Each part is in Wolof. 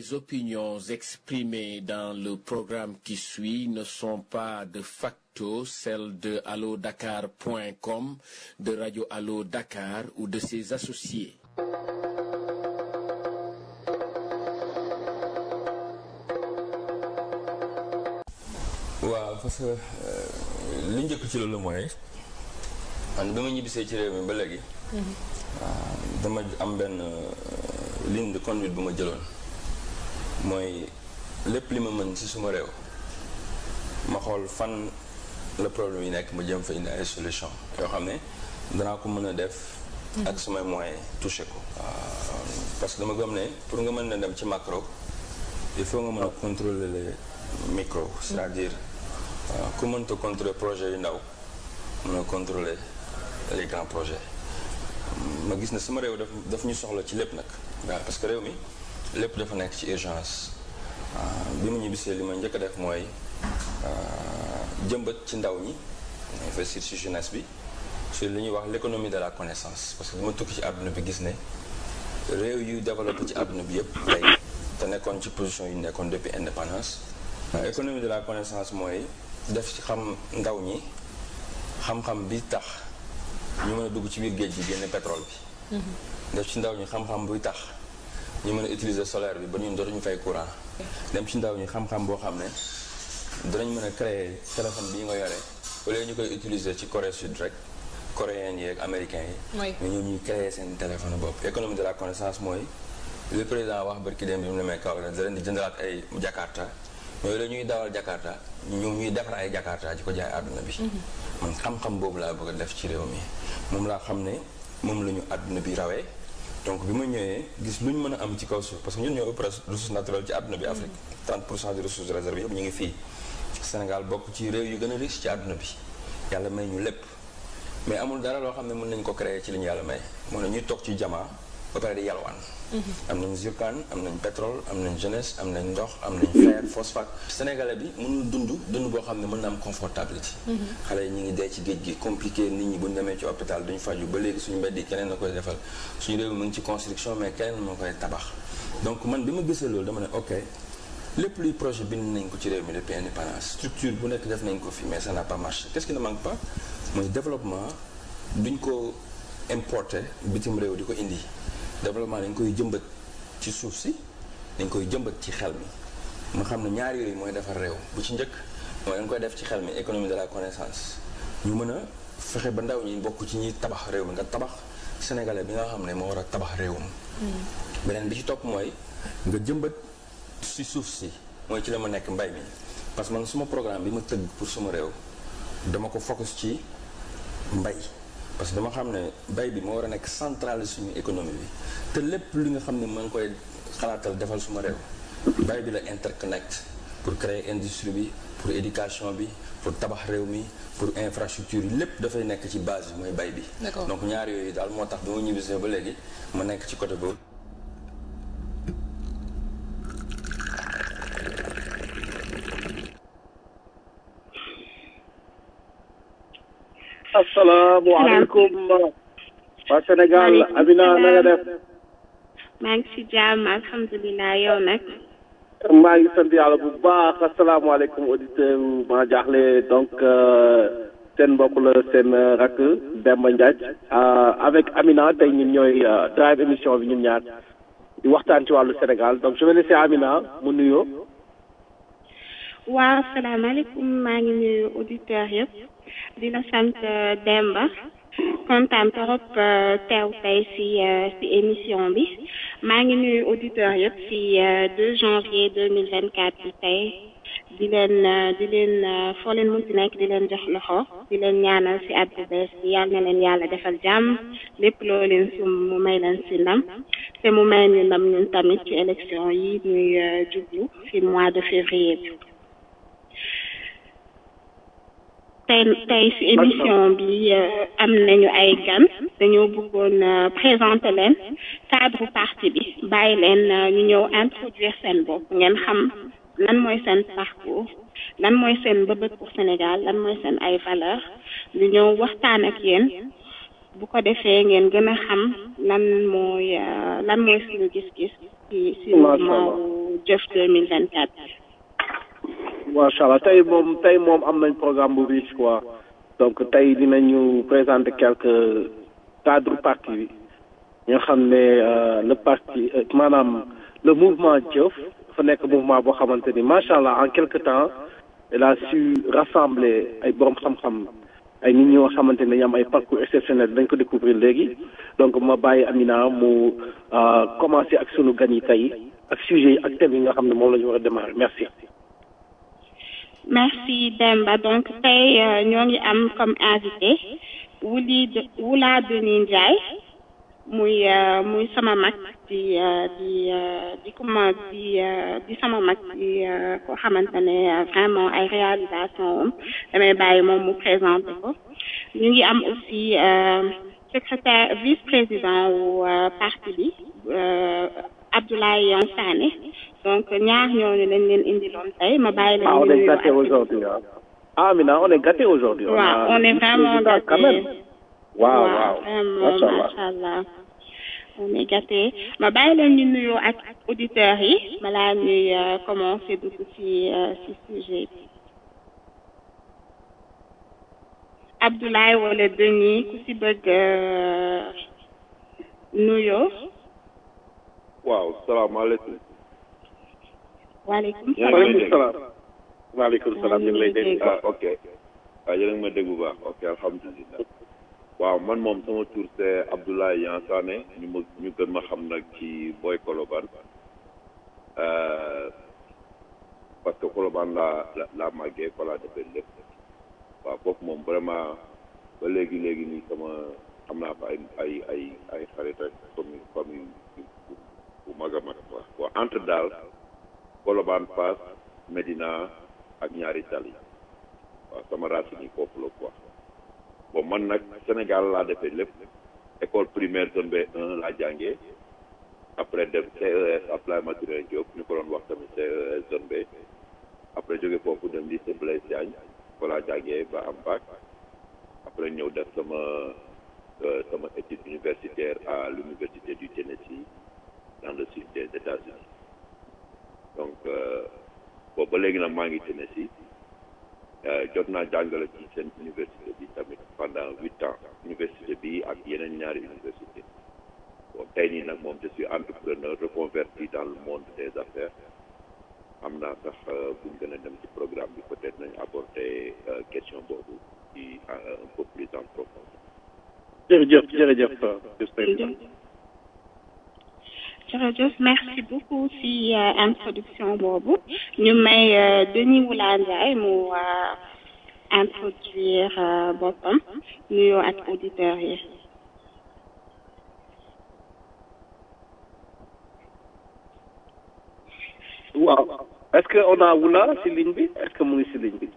Les opinions exprimées dans le programme qui suit ne sont pas de facto celles de allodakar.com, de Radio Allo Dakar ou de ses associés. waaw parce que li njëkk ci loolu mooy man bi ma ñibbisee ci réew mi ba léegi. dama am benn ligne de conduite bu ma jëloon mooy lépp li ma mën ci suma réew ma xool fan la problème yi nekk ma jëm fa indi ay solution yoo xam ne danaa ko mën a def. ak sumay moyens touché ko. parce que dama gëm ne pour nga mën na dem ci macro il faut nga mën a contrôler les micro c'est-à-dire. waaw ku mënta contrôler projet yu ndaw mën a contrôler les grands projets ma gis ne sama réew daf daf ñu soxla ci lépp nag waaw parce que réew mi lépp dafa nekk ci urgence bi mu ñibbisee li ma njëkk a def mooy jëmbat ci ndaw ñi investir ci jeunesse bi sur li ñuy wax l'économie de la connaissance parce que li ma tukki ci àdduna bi gis ne réew yu développé ci àdduna bi yëpp tey te nekkoon ci position yu nekkoon depuis indépendance économie de la connaissance mooy def ci xam ndaw ñi xam-xam bi tax ñu mën a dugg ci biir géej gi génne pétrole bi def ci ndaw ñi xam-xam buy tax ñu mën a utiliser solaire bi ba ñun dootuñu fay courant dem ci ndaw ñi xam-xam boo xam ne danañ mën a créer téléphone bii nga yore au lieu ñu koy utiliser ci Corée Sud rek coréens yi ak américains yi mais ñoom ñuy créer seen téléphone bopp économie de la connaissance mooy le président wax barki dem bi mu demee kaw da leen di jëndalaat ay jakarta yooyu la ñuy dawal Jakarta ñoom ñuy defar ay Jakarta di ko jaay àdduna bi. man xam-xam boobu laa bëgg a def ci réew mi moom laa xam ne moom la ñu àdduna bi rawee donc bi ma ñëwee gis lu ñu mën a am ci kaw suuf parce que ñun ñoo ëpp ressource naturelle ci àdduna bi Afrique. 30 pour cent des ressources réservées yëpp ñu ngi fii. Sénégal bokk ci réew yu gën a riche ci àdduna bi yàlla may ñu lépp mais amul dara loo xam ne mën nañ ko créer ci li ñu yàlla may moo ne ñuy toog ci jamaa ba pare di yalwaan. am nañ zircon am nañ pétrole am nañ jeunesse am nañ ndox am nañ fer phosphate. sénégalais bi mënul dund dund boo xam ne mën na am confortabilité. xale yi ñu ngi dee ci géej gi compliqué nit ñi bu ñu demee ci hôpital duñ faju ba léegi suñu mbedd yi keneen na koy defal suñu réew mu ngi ci construction mais keneen moo koy tabax. donc man bi ma gisee loolu dama ne ok lépp luy projet bind nañ ko ci réew mi depuis indépendance structure bu nekk def nañ ko fi mais ça n'a pas marché qu'est-ce qui ne manque pas mooy développement duñ ko importer bitim réew di ko indi. développement dañ koy jëmbat ci suuf si dañ koy jëmbat ci xel mi ma xam ne ñaari yooyu mooy defar réew bu ci njëkk mooy dañ koy def ci xel mi économie de la connaissance ñu mën a fexe ba ndaw ñi bokk ci ñuy tabax réew mi nga tabax sénégalais bi nga xam ne moo war a tabax réewam beneen bi ci topp mooy nga jëmbat si suuf si mooy ci la ma nekk mbay mi parce que man suma programme bi ma tëgg pour suma réew dama ko focus ci mbay parce que dama xam ne bay bi moo war a nekk centrale suñu économie bi te lépp li nga xam ne maa ngi koy xalaatal defal suma réew bay bi la interconnect pour créer industrie bi pour éducation bi pour tabax réew mi pour infrastructure yi lépp dafay nekk ci base bi mooy bay bi donc ñaar yooyu daal moo tax bi ma ñibbisee ba léegi ma nekk ci côté boobu asalaamaaleykum waa Sénégal Amina na nga def. maa ngi ci jàmm alhamdulilah yow nag. maa ngi sant yàlla bu baax asalaamaaleykum auditeur maa jaaxle donc seen mbokk la seen rakk Demba Ndiaye avec Amina tey ñun ñooy drive émission bi ñun ñaar di waxtaan ci wàllu Sénégal donc je vais laisser Amina mu nuyoo. waaw asalaamaaleykum maa ngi nuyu auditeurs yëpp di la sant Demba kontaan trop teew tey si si émission bi maa ngi nuyu auditeurs yëpp si 2 janvier 2024 bi tey di leen di leen foo leen munti nekk di leen jox loxo di leen ñaanal si at bu bees bi yàlla na leen yàlla defal jàmm lépp loo leen sum mu may leen si ndam te mu may ñu ndam ñun tamit ci élection yi ñuy jublu fi mois de février bi tey tey ci émission bi am nañu ay gan dañoo bëggoon présenter leen cadre parti bi bàyyi leen ñu ñëw introduire seen bopp ngeen xam lan mooy seen parcours lan mooy seen bëbët pour Sénégal lan mooy seen ay valeur ñu ñëw waxtaan ak yéen bu ko defee ngeen gën a xam lan mooy lan mooy suñu gis-gis ci ci mouvement jëf 2024 macha allah tey moom tey moom am nañ programme bu riche quoi donc tey dinañu présenter quelques cadres parti bi ñoo xam ne le parti maanaam le mouvement Jëf dafa nekk mouvement boo xamante ni macha allah en quelque temps il a su rassembler ay borom xam-xam ay nit ñoo xamante ne dañu am ay parcours exceptionnel dañ ko découvrir léegi donc ma bàyyi Amina mu commencer ak sunu gan yi tey ak sujet yi ak thème yi nga xam ne moom la ñu war a démarrer merci. merci Demba donc tey ñoo ngi am comme invité Wuli Wula Denis Ndiaye muy muy sama mag di di di kuma di di sama mag di ko xamante ne vraiment ay réalisation am damay bàyyi moom mu présenté ko ñu ngi am aussi secrétaire vice-président wu parti bi Abdoulaye Yon Sané donc ñaar ñooñu lañ leen indiloon tey ma bàyyi leen. ah on est gâté aujourd'hui ah Amina on est gâté aujourd'hui. waaw on est vraiment gâté. waaw waaw vraiment macha allah. on est gâté ma bàyyi leen ñu nuyoo ak auditeurs yi balaa ñuy commencer dugg ci ci sujet bi. Abdoulaye wala Denis ku ci bëgg nuyoo. waaw salaamaaleykum. waaleykum waaleykum salaam. waaleykum salaam ñu ngi lay dégg. ah ok waaw yéen a ngi ma dégg bu baax ok alhamdulilah. waaw man moom sama tur c'est Abdoulaye Yan Sané ñu ma ñu gën ma xam nag ci Boy Colobane parce que Colobane laa la laa màggee fa laa defee lépp waaw foofu moom vraiment ba léegi léegi nii sama am naa fa ay ay ay ay xarit ak famille famille bu mag a mag quoi waaw entre daal Colobane Fass Médina ak ñaari tali waaw sama racine yi foofu la quoi bon man nag Sénégal laa defee lépp école primaire zone B1 laa jàngee après dem CES Abdoulaye Maturé Diop ñu ko doon wax tamit CES zone B après jóge foofu dem lycée Blaise Diagne fa laa jàngee ba am bac après ñëw def sama sama étude universitaire à l'université du Tennessee dans le sud des États-Unis donc boobu ba léegi nag maa ngi Tennessee jot naa jàngale ci seen université bi tamit pendant huit ans université bi ak yeneen ñaari université bon tey nii nag moom je suis entrepreneur reconverti dans le monde des affaires am naa sax buñ gën a dem ci programme bi peut-être nañ aborder question boobu ci un peu plus en profondeur jërëjëf jërëjëf jërëjëf merci beaucoup ci introduction boobu ñu may Denis Wula Ndiaye mu introduire boppam nuyoo ak auditeurs yi waaw est-ce que on a Wula ci ligne bi est-ce que mu ngi ci ligne bi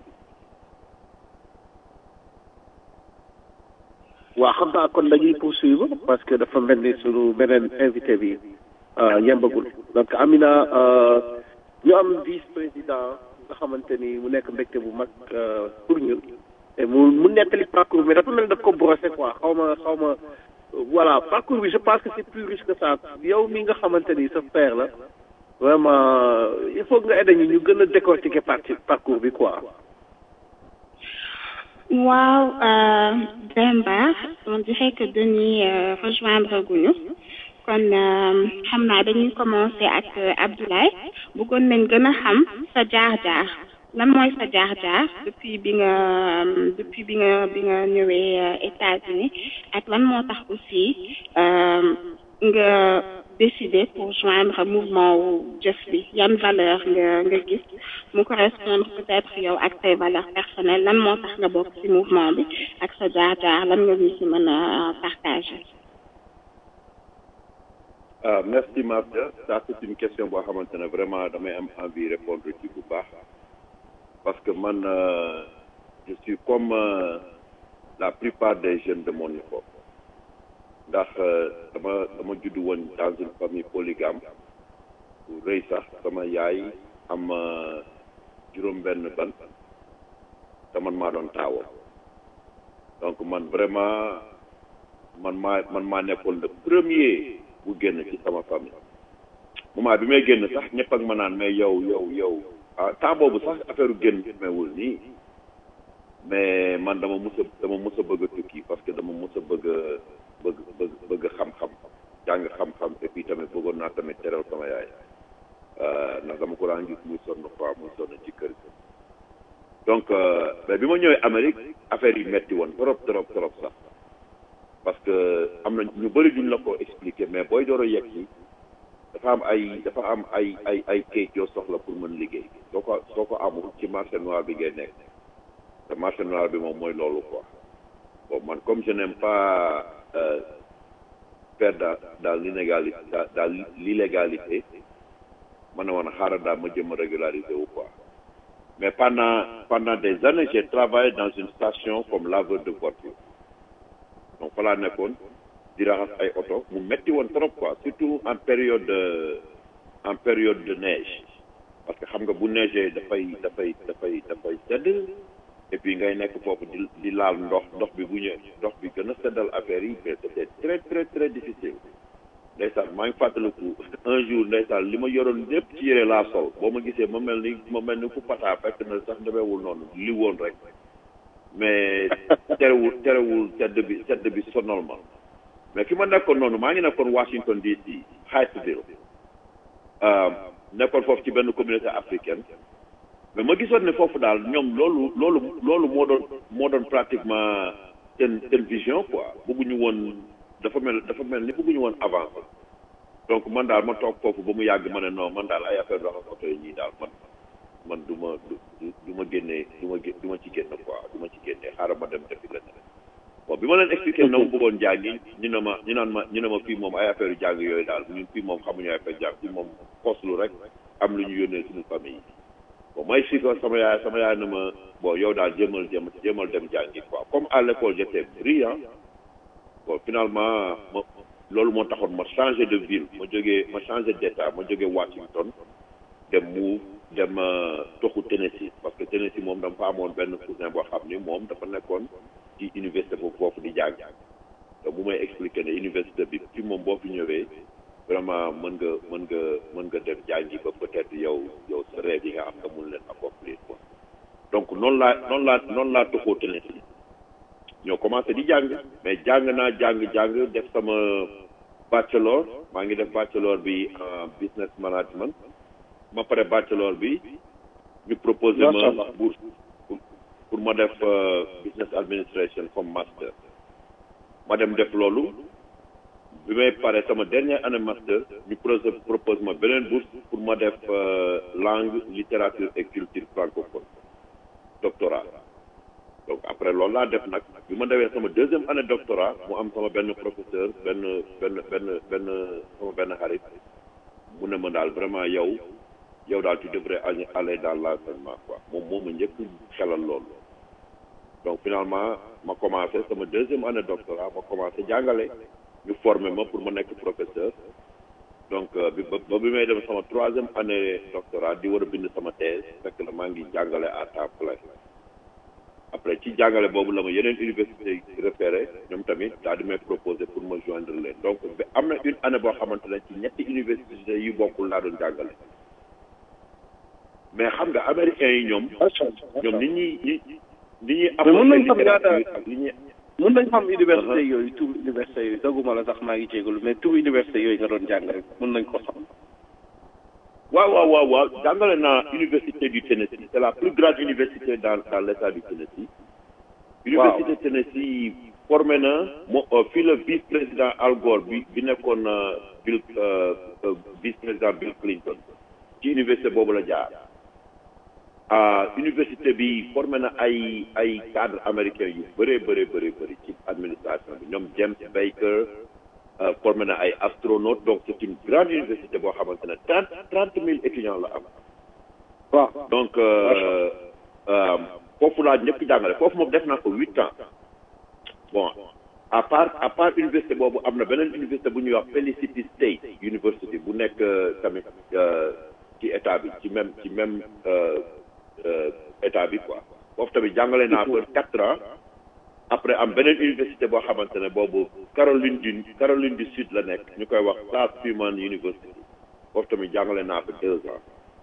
waaw xam naa kon dañuy poursuivre parce que dafa mel ni sunu beneen invité bi yembagul donc Amina ñu am vice président nga xamante ni mu nekk mbégte bu mag pour ñun et mu mu nettali parcours bi dafa mel ni daf ko brosser quoi xaw ma xaw ma voilà parcours bi je pense que c'est plus riche que ça yow mi nga xamante ni sa père la vraiment il faut nga aider ñu ñu gën a décortiquer parti parcours bi quoi. waaw Demba on dirait que Denis rejoindre guñu kon xam naa dañuy commencer ak Abdoulaye bëggoon nañ gën a xam sa jaar-jaar lan mooy sa jaar-jaar depuis bi nga depuis bi nga bi nga ñëwee États-Unis ak lan moo tax aussi nga décider pour joindre mouvement wu jëf bi yan valeur nga nga gis mu correspondre peut-être yow ak say valeurs personnelles lan moo tax nga bokk ci mouvement bi ak sa jaar-jaar lan nga ñu ci mën a partager. ah merci Martha ça c'est une question boo xamante ne vraiment damay am envie répondre ci bu baax parce que man je suis comme la plupart des jeunes de mon époque ndax dama dama judd woon dans une famille polygame bu rëy sax sama yaay am juróom benn ban te man maa doon taawoo donc man vraiment man maa man maa nekkoon le premier bu génn ci sama famille moment bi may génn sax ñëpp ak ma naan mais yow yow yow ah temps boobu sax affaire génn meewul nii mais man dama mus a dama mus a bëgg a tukki parce que dama mus a bëgg a bëgg bëgg bëgg xam-xam jàng xam-xam et puis tamit bëggoon naa tamit teral sama yaay ndax dama ko daan gis muy sonn quoi muy sonn ci kër gi donc mais bi ma ñëwee Amérique affaire yi metti woon trop trop trop sax parce que am na ñu bëri duñ la ko expliquer mais booy door a yegg si dafa am ay dafa am ay ay ay kayit yoo soxla pour mën liggéey soo ko soo ko amul ci marché noir bi ngay nekk te marché noir bi moom mooy loolu quoi bon man comme je n'aime pas euh, faire dans dans l'inégalité dans, dans l'illégalité man ne woon xaaral daal ma jëm a régulariser wu quoi mais pendant pendant des années j'ai travaillé dans une station comme laveur de voiture donc fa laa nekkoon di raxas ay oto mu metti woon trop quoi surtout en période de en période de neige parce que xam nga bu neigee dafay dafay dafay dafay sedd et puis ngay nekk foofu di di laal ndox ndox bi bu ñëwee ndox bi gën a seddal affaire yi mais c'était très très très difficile ndeysaan maa ngi fàttaliku un jour ndeysaan li ma yoroon lépp ci yére laa sol boo ma gisee ma mel ni ma mel ni ku pataa fekk na sax demeewul noonu li woon rek mais terewul terewul sedd bi sedd bi sonal ma mais fi ma nekkoon noonu maa ngi nekkoon Washington DC Hyattsville nekkoon foofu ci benn communauté africaine mais ma gisoon ne foofu daal ñoom loolu loolu loolu moo doon moo doon pratiquement seen seen vision quoi bëgguñu woon dafa mel dafa mel ni bëgguñu woon avancé donc man daal ma toog foofu ba mu yàgg ma ne non man daal ay affaire raxas oto yi ñii daal man man du ma du du ma génnee du ma du ma ci génn quoi du ma ci génnee xaaral ma dem defi leneen bon bi ma leen expliqué na mu bëggoon jàngi ñu ne ma ñu naan ma ñu ne ma fii moom ay affaire yu jàng yooyu daal ñun fii moom xamuñu ay affaire jàng fii moom poslu rek am lu ñu yónnee suñu famille yi bon may si ko sama yaay sama yaay na ma bon yow daal jéemal jëm jéemal dem jàngi quoi comme à l'école j'étais brillant bon finalement ma loolu moo taxoon ma changé de ville ma jógee ma changé d'état ma jógee Washington dem mu dem toxu Tennessee parce que Tennessee moom dama fa amoon benn cousin boo xam ni moom dafa nekkoon ci université boobu foofu di jàng te bu may expliqué ne université bi fi moom boo fi ñëwee vraiment mën nga mën nga mën nga dem jàngi ba peut-être yow yow sa rêve yi nga am nga mun leen accomplir quoi donc noonu laa noonu laa noonu laa toxoo Tennessee ñoo commencé di jàng mais jàng naa jàng jàng def sama bachelor maa ngi def bachelor bi en business management ma pare bachelor bi ñu proposé ma bourse pour ma def business administration comme master ma dem def loolu bi may pare sama dernière année master ñu propose ma beneen bourse pour ma def langue littérature et culture francophone doctorat donc après loolu laa def nag bi ma defee sama deuxième année doctorat mu am sama benn professeur benn benn benn benn sama benn xarit mu ne ma daal vraiment yow yow daal tu devrais aller dans l'enseignement quoi moom moo ma njëkk xelal loolu donc finalement ma commencé sama deuxième année doctorat ma commencé jàngale ñu formé ma pour ma nekk professeur donc bi ba bi may dem sama troisième année doctorat di war a bind sama thèse fekk na maa ngi jàngale à temps plein après ci jàngale boobu la ma yeneen université repéré ñoom tamit daal di may proposé pour ma joindre leen donc ba am na une année boo xamante ne ci ñetti université yu bokkul laa doon jàngale mais xam nga américains yi ñoom ñoom nit ñi ñi nit ñi mën nañ xam ñaata ak li ñuy mën nañ xam université yooyu tur université yooyu doguma la sax maa ngi jégalu mais tur université yooyu nga doon jàng rek mën nañ ko xam waaw waaw waaw waaw jàngale naa université du Tennessee c'est la plus grande université dans dans l'état du Tennessee université Tennessee formé na mo fii la vice président Al Gore bi bi nekkoon Bill vice président Bill Clinton ci université boobu la jaar ah université bi formé na ay ay cadres américains yu bëree bëree bëri bëri ci administration bi ñoom James Baker formé na ay astronautes donc c'est une grande université boo xamante ne trente trente mille étudiants la am. waaw donc foofu laa ñëpp jàngale foofu moom def naa ko huit ans bon à part à part université boobu am na beneen université bu ñuy wax Felicity State University bu nekk tamit ci état bi ci même ci même état bi quoi foofu tamit jàngale naa ko quatre ans. après am beneen université boo xamante ne boobu Caroline du Caroline du Sud la nekk ñu koy wax South Pullman University foofu tamit jàngale naa fa deux ans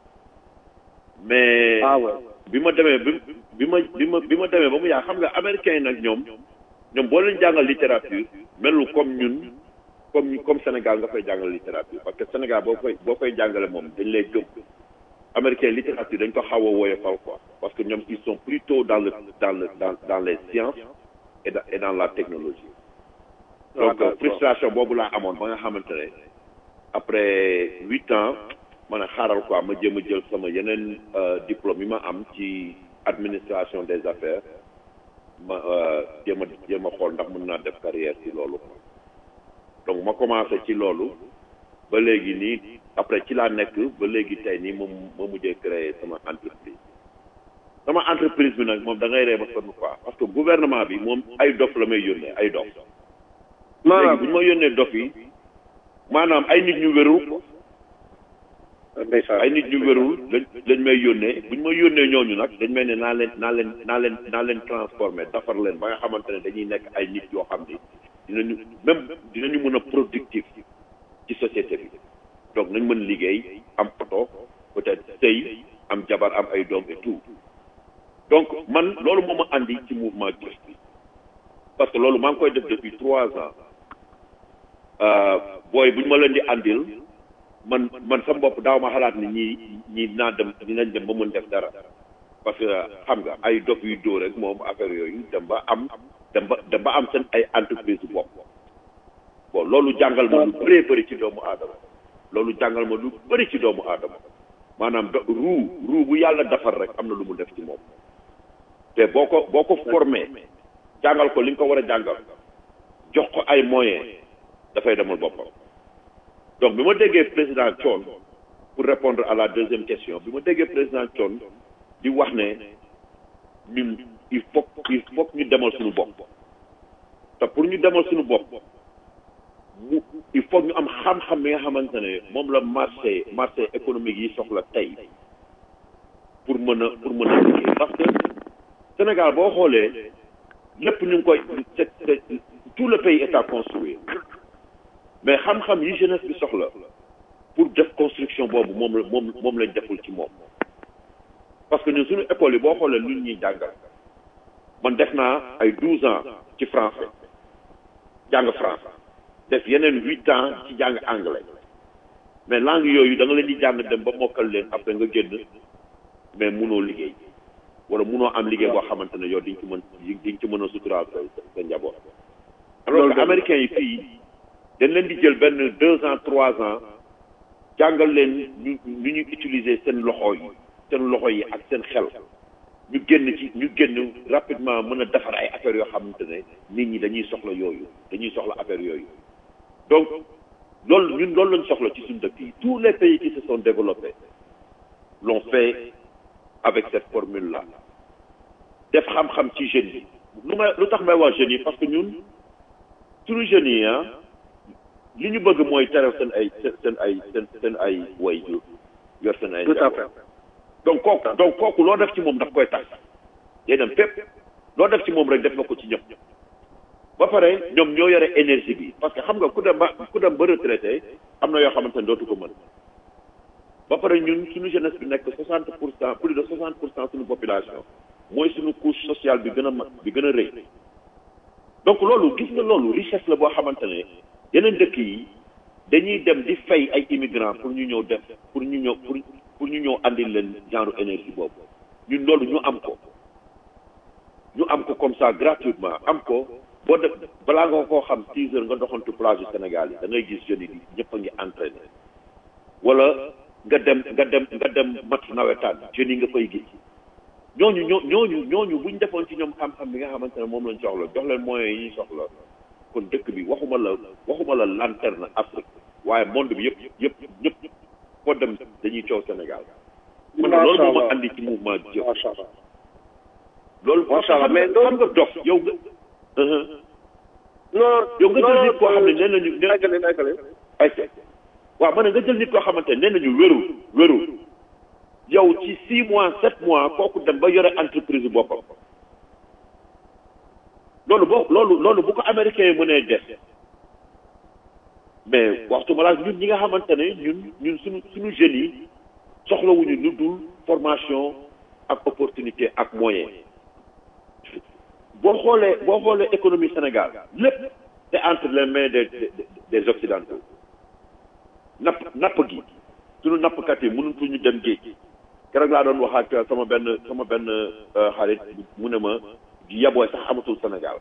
mais ah ouais bi ma demee bi bi ma bi ma bi ma demee ba mu yaa xam nga américains yi nag ñoom ñoom boo leen jàngal littérature melul comme ñun comme comme Sénégal nga fay jàngal littérature parce que Sénégal boo koy boo koy jàngale moom dañ lay gëm américain littérature dañ ko xaw a woyofal quoi parce que ñoom ils sont plutôt dans le dans le dans dans les sciences et dans et dans la technologie donc d'accord. frustration boobu laa amoon ba nga xamante ne après huit ans ma ne xaaral quoi ma jéem a jël sama yeneen euh, diplôme yi ma am ci administration des affaires ma euh, jéem a jéem a xool ndax mën naa def carrière ci loolu quoi donc ma commencé ci loolu ba léegi nii après ci laa nekk ba léegi tey nii moom ma mujjee créer sama entreprise sama entreprise bi nag moom da ngay ree ba sonn quoi parce que gouvernement bi moom ay dof la may yónnee ay dof léegi maanaam bu ñu ma yónnee dof yi maanaam ay nit ñu wérul quoi ndeysaan ay nit ñu wérul lañ lañ may yónnee bu ñu ma yónnee ñooñu nag dañ may ne naa leen naa leen naa leen naa leen transformer defar leen ba nga xamante ne dañuy nekk ay nit yoo xam ni dinañu même dinañu mën a productif ci société bi donc nañ mën liggéey am oto peut-être sëy am jabar am ay doom et tout donc man loolu moo ma andi ci mouvement Just bi parce que loolu maa ngi koy def depuis trois ans euh, booy bu ñu ma leen di andil man man sama bopp daaw ma xalaat ni ñii ñii naa dem dinañ dem ba mën def dara parce que xam nga ay dof yu dóor rek moom affaire yooyu dem ba am dem ba dem ba am seen ay entreprise bopp bon loolu jàngal ma lu bëree bëri ci doomu aadama loolu jàngal ma lu bëri ci doomu aadama maanaam do ruu ruu bu yàlla defar rek am na lu mu def ci moom te boo ko boo ko formé jàngal ko li nga ko war a jàngal jox ko ay moyens dafay demal boppam donc bi ma déggee président Thion pour répondre à la deuxième question bi ma déggee président Thion di wax ne ñun il faut il faut que ñu demal suñu bopp te pour ñu demal suñu bopp mu il faut ñu am xam-xam bi nga xamante ne moom la marché marché économique yi soxla tey pour mën a pour mën a liggéey parce que Sénégal boo xoolee lépp ñu ngi koy c'est c'est tout le pays est à construire mais xam-xam yi jeunesse bi soxla pour def construction boobu moom la moom moom lañ deful ci moom parce que ñun suñu école yi boo xoolee lu ñuy jàngal man def naa ay douze ans ci français jàng français def yeneen huit ans ci jàng anglais mais langue yooyu da nga leen di jàng dem ba mokkal leen après nga génn mais munoo liggéey wala munoo am liggéey boo xamante ne yow diñ ci mën diñ ci mën a suturaal sa sa njaboot alors que américains yi fii dañ leen di jël benn deux ans trois ans jàngal leen ñu ñu ñuy utiliser seen loxo yi seen loxo yi ak seen xel ñu génn ci ñu génn rapidement mën a defar ay affaires yoo xamante ne nit ñi dañuy soxla yooyu dañuy soxla affaire yooyu donc loolu ñun loolu lañ soxla ci suñu dëkk yi tous les pays qui se sont développés l'ont fait avec cette formule là def xam-xam ci jeunes yi lu may lu tax may wax jeunes yi parce que ñun suñu jeunes yi ah li ñu bëgg mooy teral seen ay seen ay seen seen ay way jur yor seen ay tout à fait donc kooku donc kooku loo def ci moom daf koy tax day dem fépp loo def ci moom rek def na ko ci ñëpp ba pare ñoom ñoo yore énergie bi parce que xam nga ku dem ba ku dem ba retraité am na yoo xamante ne dootu ko mën ba pare ñun suñu jeunesse bi nekk soixante pour cent plus de soixante pour cent suñu population mooy suñu couche sociale bi gën a mag bi gën a rëy donc loolu gis nga loolu richesse la boo xamante ne yeneen dëkk yi dañuy dem di fay ay immigrants pour ñu ñëw def pour ñu ñëw pour pour ñu ñëw andil leen genre énergie boobu ñun loolu ñu am ko ñu am ko comme ça gratuitement am ko boo def balaa nga koo xam six heures nga doxantu plage du Sénégal yi da ngay gis jeunes yi ñëpp a ngi entraîné wala nga dem nga dem nga dem match nawetaan jeunes yi nga fay gis ñooñu ñoo ñooñu ñooñu buñ defoon ci ñoom xam-xam bi nga xamante ne moom lañ soxla jox leen moyens yi ñuy soxla kon dëkk bi waxuma la waxuma la lanterne Afrique waaye monde bi yëpp yëpp ñëpp foo dem dañuy coow Sénégal. man loolu moo ma andi ci mouvement jëf. macha allah loolu macha allah mais xam nga dox yow nga. non yow nga jël nit koo xam ne nee nañu nee nekkale nekkale ay waaw ma ne nga jël nit koo xamante ne nee nañu wérul wérul yow ci six mois sept mois kooku dem ba yore entreprise boppam loolu boo loolu loolu bu ko américain yi mënee def mais waxtu balaa ñun ñi nga xamante ne ñun ñun suñu suñu jeunes yi soxlawuñu lu dul formation ak opportunité ak moyen boo xoolee boo xoolee économie Sénégal lépp c'est entre les mains des des des occidentaux napp napp gi suñu nappkat yi mënutuñu dem géej keroog laa doon wax ak sama benn sama benn xarit mu ne ma yabooy sax amatul Sénégal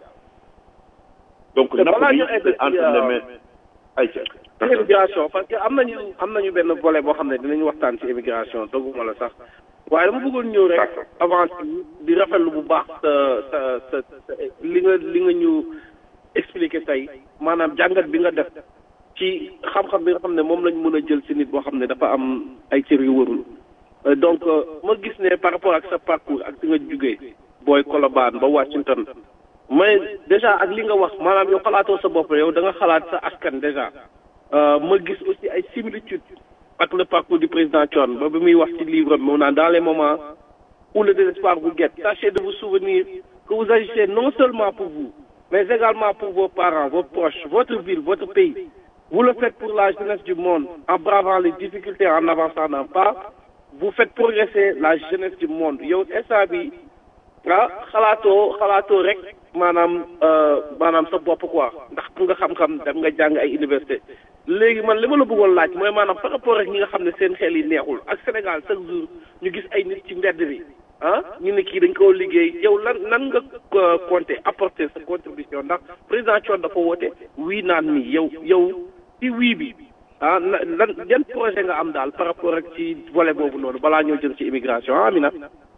donc napp gi c'est entre les mains ay ca immigration parce que am nañu am nañu benn volet boo xam ne dinañu waxtaan ci immigration dogguma la sax waaye dama bëggoon ñëw rek avant di rafetlu bu baax sa sa sa li nga li nga ñu expliqué tey maanaam jàngat bi nga def ci xam-xam bi nga xam ne moom lañ mën a jël ci nit boo xam ne dafa am ay cër yu warul donc ma gis ne par rapport ak sa parcours ak si nga jugee booy Colobane ba Washington mais déjà ak li nga wax maanaam yow xalaatoo sa bopp yow da nga xalaat sa askan déjà ma gis aussi ay similitudes ak le parcours du président Thione ba bi muy wax ci livre bi naan dans les moments où le désespoir vous guette tâchez de vous souvenir que vous agissez non seulement pour vous mais également pour vos parents vos proches votre ville votre pays vous le faites pour la jeunesse du monde en bravant les difficultés en avançant d'un pas vous faites progresser la jeunesse du monde yow instant bi ah xalaatoo xalaatoo rek maanaam maanaam sa bopp quoi ndax ku nga xam-xam dem nga jàng ay université léegi man li ma la bëggoon laaj mooy maanaam par rapport ak ñi nga xam ne seen xel yi neexul ak Sénégal chaque jour ñu gis ay nit ci mbedd bi ah ñu ne kii dañ koo liggéey yow lan nan nga compter apporter sa contribution ndax président Thione dafa woote wii naan nii yow yow ci wii bi ah lan yan projet nga am daal par rapport ak ci volet boobu noonu balaa ñoo jëm ci immigration ah Amina.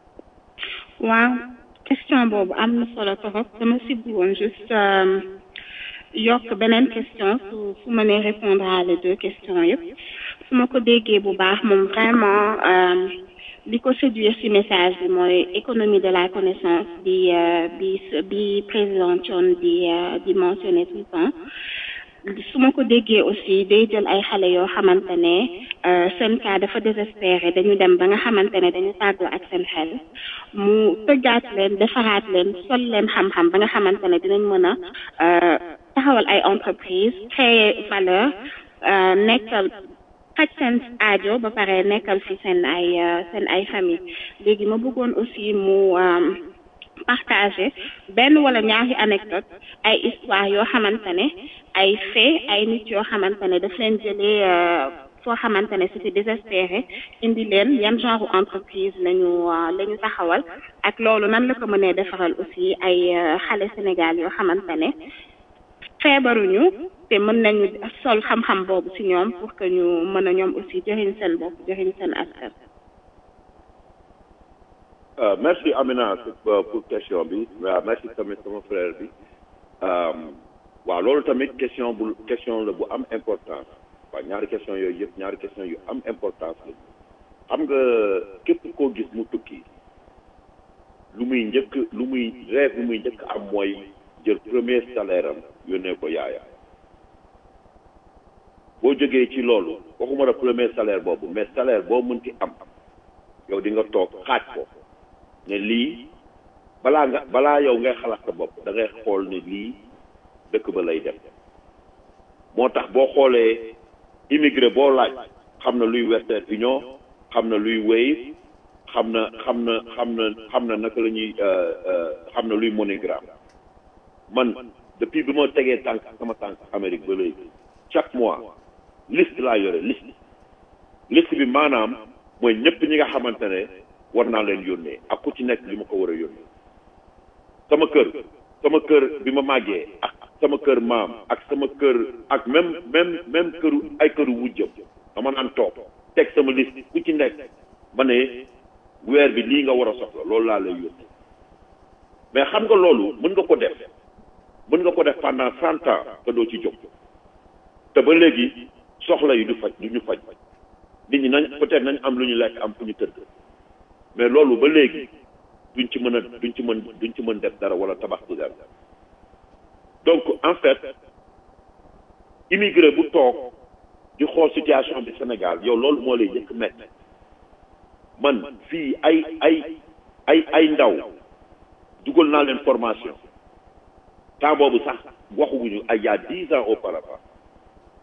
waaw question boobu am na solo trop dama si bëggoon juste yokk beneen question su su ma nee répondre à les deux questions yëpp su ma ko déggee bu baax moom vraiment li ko séduire ci message bi mooy économie de la connaissance bi bi bi président Thione di di mentionner tout le temps su ma ko déggee aussi day jël ay xale yoo xamante ne seen cas dafa désespéré dañu dem ba nga xamante ne dañu tàggoo ak seen xel mu tëggaat leen defaraat leen sol leen xam-xam ba nga xamante ne dinañ mën a taxawal ay entreprise créer valeur nekkal xaj seen aajo ba pare nekkal fi seen ay seen ay famille léegi ma bëggoon aussi mu partager benn wala ñaari anecdote ay histoire yoo xamante ne ay fait ay nit yoo xamante ne daf leen jëlee foo xamante ne c'était désespéré indi leen yan genre entreprise lañu la ñu taxawal ak loolu nan la ko mënee defaral aussi ay xale Sénégal yoo xamante ne feebaruñu te mën nañu sol xam-xam boobu ci ñoom pour que ñu mën a ñoom aussi jëriñ seen bopp jëriñ seen askan. merci Amina pour question bi waaw merci tamit sama frère bi waaw loolu tamit question bu question la bu am importance waaw ñaari question yooyu yëpp ñaari question yu am importance la xam nga képp koo gis mu tukki lu muy njëkk lu muy rêve lu muy njëkk am mooy jël premier salaire am yónnee ko yaaya boo jógee ci loolu waxuma la premier salaire boobu mais salaire boo mënti am yow di nga toog xaaj ko ne lii balaa nga balaa yow ngay xalaat sa bopp da ngay xool ne lii dëkk ba lay dem moo tax boo xoolee immigré boo laaj xam na luy Western Union xam na luy Wave xam na xam na xam na xam na naka la ñuy xam na luy MoneyGram man depuis bi ma tegee tànk sama tànk Amérique ba léegi chaque mois liste laa yore liste liste bi maanaam mooy ñëpp ñi nga xamante ne war naa leen yónnee ak ku ci nekk li ma ko war a yónnee sama kër sama kër bi ma màggee ak sama kër maam ak sama kër ak même même même këru ay këru wujjam dama naan toog teg sama liste ku ci nekk ba ne weer bi lii nga war a soxla loolu laa lay yónnee mais xam nga loolu mën nga ko def mën nga ko def pendant cent ans te doo ci jóg te ba léegi soxla yi du faj du ñu faj nit ñi nañ peut-être nañ am lu ñu lekk am fu ñu tëdd mais loolu ba léegi duñ ci mën a duñ ci mën duñ ci mën def dara wala tabax ci dara donc en fait immigré bu toog di xool situation bi Sénégal yow loolu moo lay njëkk métti man fii ay ay ay ay ndaw dugal naa leen formation temps boobu sax waxuguñu ay y a dix ans auparavant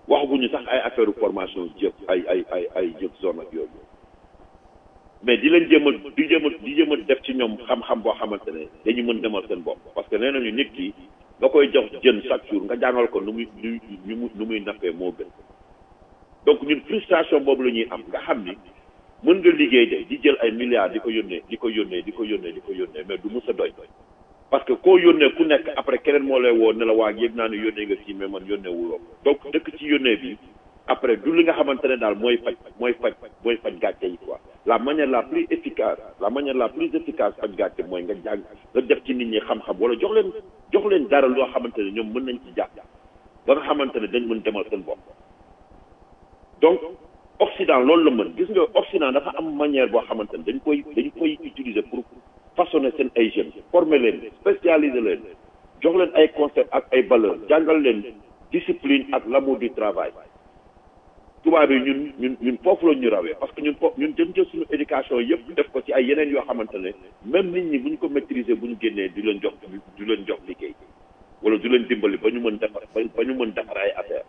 waxaguñu sax ay affaire formation jëf ay ay ay ay jëf zone ak yooyu mais di leen jéem a di jéem a di jéem a def ci ñoom xam-xam boo xamante ne dañu mën demal seen bopp parce que nee nañu nit ki nga koy jox jën chaque jour nga jàngal ko nu muy nu muy nu muy nappee moo gën donc ñun frustration boobu la ñuy am nga xam ni mën nga liggéey de di jël ay milliards di ko yónnee di ko yónnee di ko yónnee di ko yónnee mais du mus a doy parce que koo yónnee ku nekk après keneen moo lay woo ne la waa yëg naa ne yónnee nga kii mais man yónnee wuloo donc dëkk ci yónnee bi après du li nga xamante ne daal mooy faj mooy faj mooy faj gàcce yi quoi la manière la plus efficace la manière la plus efficace faj gàcce mooy nga jàng nga def ci nit ñi xam-xam wala jox leen jox leen dara loo xamante ne ñoom mën nañ ci jàpp ba nga xamante ne dañ mën demal seen bopp donc Occident loolu la mën gis nga Occident dafa am manière boo xamante ne dañ koy dañ koy utiliser pour façonner seen ay jeunes former leen spécialiser leen jox leen ay concept ak ay valeurs jàngal leen discipline ak l'amour du travail tubaab yi ñun ñun ñun foofu la ñu rawee parce que ñun foofu ñun jëm jël suñu éducation yëpp def ko ci ay yeneen yoo xamante ne même nit ñi bu ñu ko maîtriser bu ñu génnee du leen jox du leen jox liggéey wala du leen dimbali ba ñu mën defar ba ñu mën defar ay affaire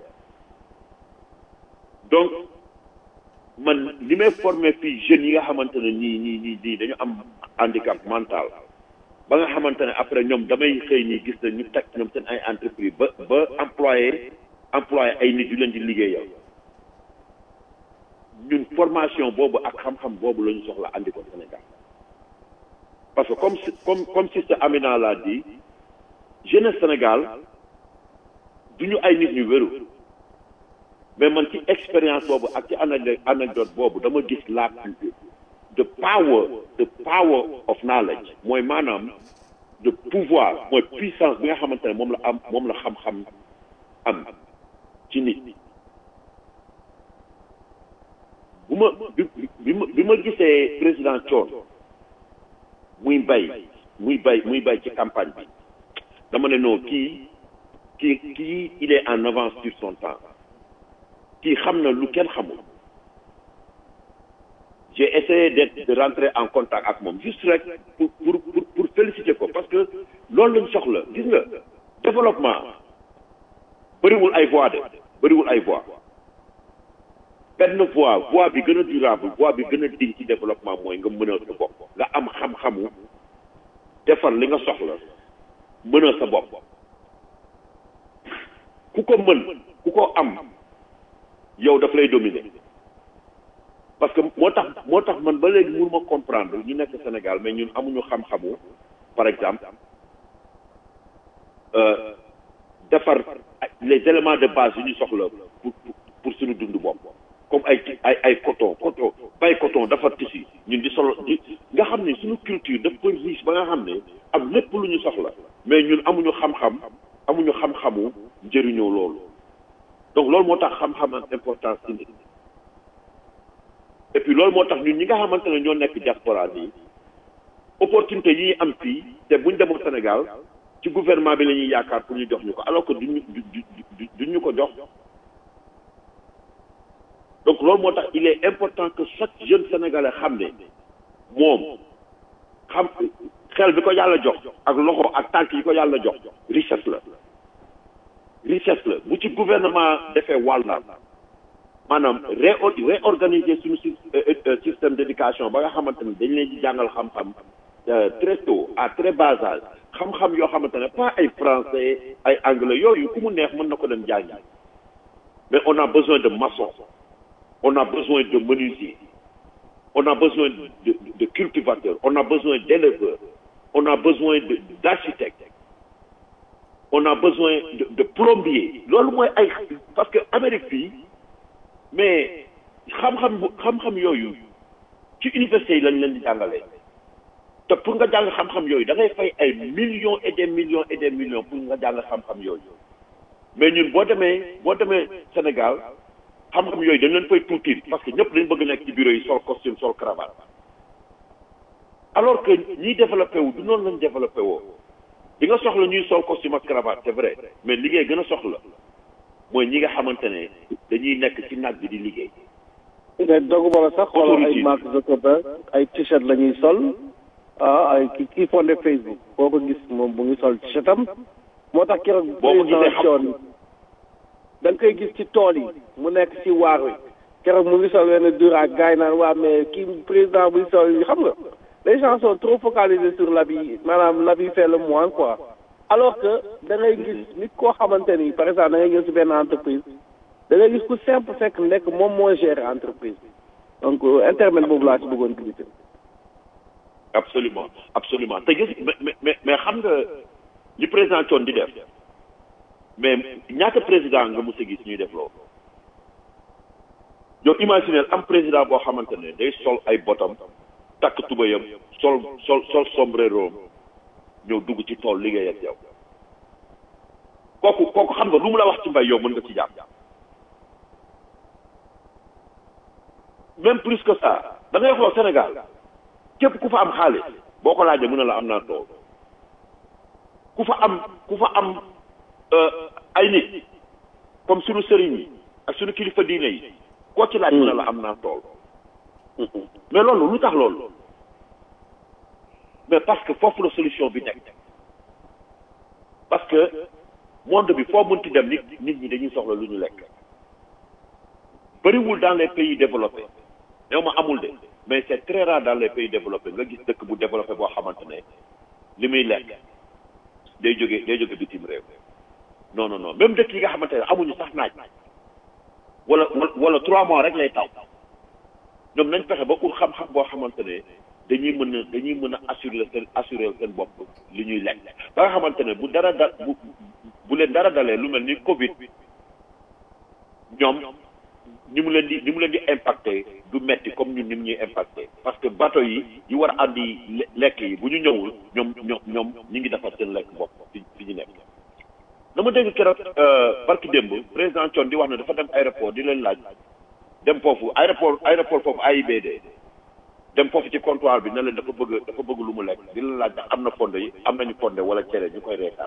donc man li may formé fii jeunes yi nga xamante ne ñii ñii ñii ñii dañu am handicap mental ba nga xamante ne après ñoom damay xëy ñi gis na ñu teg ñoom seen ay entreprise ba ba employé employé ay nit yu leen di liggéeyal ñun formation boobu ak xam-xam boobu la ñu soxla andi ko Sénégal parce que comme comme comme sister Amina l'a dit jeunesse Sénégal du ñu ay nit ñu wéru mais man ci expérience boobu ak ci anecdote boobu dama gis la the power the power of knowledge mooy maanaam de pouvoir mooy puissance bi nga xamante ne moom la am moom la xam-xam am ci nit bu ma bi bi ma bi ma gisee président Thion muy bay muy bay muy bay ci campagne bi dama ne non kii kii kii il est en avance sur son temps kii xam na lu kenn xamul j'ai essayé d'être de rentrer en contact ak moom juste rek pour pour pour pour féliciter ko parce que loolu lañ soxla gis nga développement bëriwul ay voix de bëriwul ay voix benn voie voie bi gën a durable voie bi gën a diñ ci développement mooy nga mënal sa bopp nga am xam-xamu defar li nga soxla mënal sa bopp ku ko mën ku ko am yow daf lay dominer parce que moo tax moo tax man ba léegi mënuma comprendre ñu nekk Sénégal mais ñun amuñu xam-xamu par exemple defar les éléments de base yu ñu soxla pour pour suñu dund bopp comme ay ay ay coton coton bay coton dafa tissu ñun di solo di nga xam ne suñu culture dafa riche ba nga xam ne am lépp lu ñu soxla mais ñun amuñu xam-xam amuñu xam-xamu njëriñoo loolu donc loolu moo tax xam-xam am importance ci nit et puis loolu moo tax ñun ñi nga xamante ne ñoo nekk diaspora nii opportunité yi ñu am fii te buñ demoon Sénégal ci gouvernement bi la ñuy yaakaar pour ñu jox ñu ko alors que duñu du duñ ñu ko jox donc loolu moo tax il est important que chaque jeune sénégalais xam ne moom xam xel bi ko yàlla jox ak loxo ak tànk yi ko yàlla jox richesse la richesse la bu ci gouvernement defee wàllam maanaam ré réorganiser suñu système d'éducation ba nga xamante ne dañ leen di jàngal xam-xam très tôt à très bas âge xam-xam yoo xamante ne pas ay français ay anglais yooyu ku mu neex mën na ko dem jàngi mais on a besoin de maçon on a besoin de menuisiers on a besoin de, de, de cultivateurs on a besoin d'éleveurs on a besoin de d'architectes on a besoin de, de plombiers loolu mooy ay parce que Amérique fii mais xam-xam bu xam-xam yooyu ci université yi lañ leen di jàngalee te pour nga jàng xam-xam yooyu da ngay fay ay millions et des millions et des millions pour nga jàng xam-xam yooyu mais ñun boo demee boo demee Sénégal xam-xam yooyu dañ leen fay tuuti parce que ñëpp dañ bëgg nekk ci bureau yi sol costume sol cravate alors que ñiy développé wu du noonu lañ développé woo di nga soxla ñuy sol costume ak cravate c'est vrai mais liggéey gën a soxla mooy ñi nga xamante ne dañuy nekk ci naaj bi di liggéey. te dogu bala sax xoolal ay Mark Zuckerberg ay t-shirt la ñuy sol ah ay ki kii fondé Facebook boo ko gis moom bu ngi sol t-shirt am moo tax keroog boo ko gisee président Thion da nga koy gis ci tool yi mu nekk ci waar wi keroog mu ngi sol wenn duraak gars yi naan waa mais kii président buy sol xam nga les gens sont trop focalisés sur l'habit maanaam l'habit fait le moine quoi alors que da ngay gis nit koo xamante ni par exemple da ngay ñëw ci benn entreprise da ngay gis ku simple fekk nekk moom moo gérer entreprise donc intermède boobu laa ci bëggoon glisser. absolument absolument te gis mais mais mais xam nga li président Thione di def mais ñaata président nga mos a gis ñuy def loolu yow imaginer am président boo xamante ne day sol ay botam takk tubayam sol sol sol sombrero ñëw dugg ci tool liggéey ak yow kooku kooku xam nga lu mu la wax ci mbay yow mën nga ci jàpp même plus que ça da ngay xool Sénégal képp ku fa am xaalis boo ko laajee mën na la am naa tool ku fa am ku fa am ay nit comme sunu sëriñ yi ak sunu kilifa diine yi koo ci laaj mën na la am naa tool mais loolu lu tax loolu mais parce que foofu la solution bi nekk parce que monde bi foo mënti dem nit nit ñi dañuy soxla lu ñu lekk bëriwul dans les pays développés néew ma amul de mais c'est très rare dans les pays développés nga gis dëkk bu développé boo xamante ne li muy lekk day jóge day jóge bitim réew non non non même dëkk yi nga xamante ne amuñu sax naaj wala wala trois mois rek lay taw ñoom nañ fexe ba pour xam-xam boo xamante ne dañuy mën a dañuy mën a assurer seen assurer seen bopp li ñuy lekk ba nga xamante ne bu dara da bu bu leen dara dalee lu mel ni Covid ñoom ni mu leen di ni mu leen di impacté du metti comme ñun ni mu ñuy impacté parce que bateau yi yi war a andi lekk yi bu ñu ñëwul ñoom ñoom ñoom ñu ngi defar seen lekk bopp fi fi ñu nekk. dama dégg keroog barki démb président Thione di wax ne dafa dem aéroport di leen laaj dem foofu aéroport aéroport foofu AIBD dem foofu ci comptoir bi ne leen dafa bëgg dafa bëgg lu mu lekk di leen laaj ndax am na fonde yi am nañu fonde wala cere ñu koy reetaan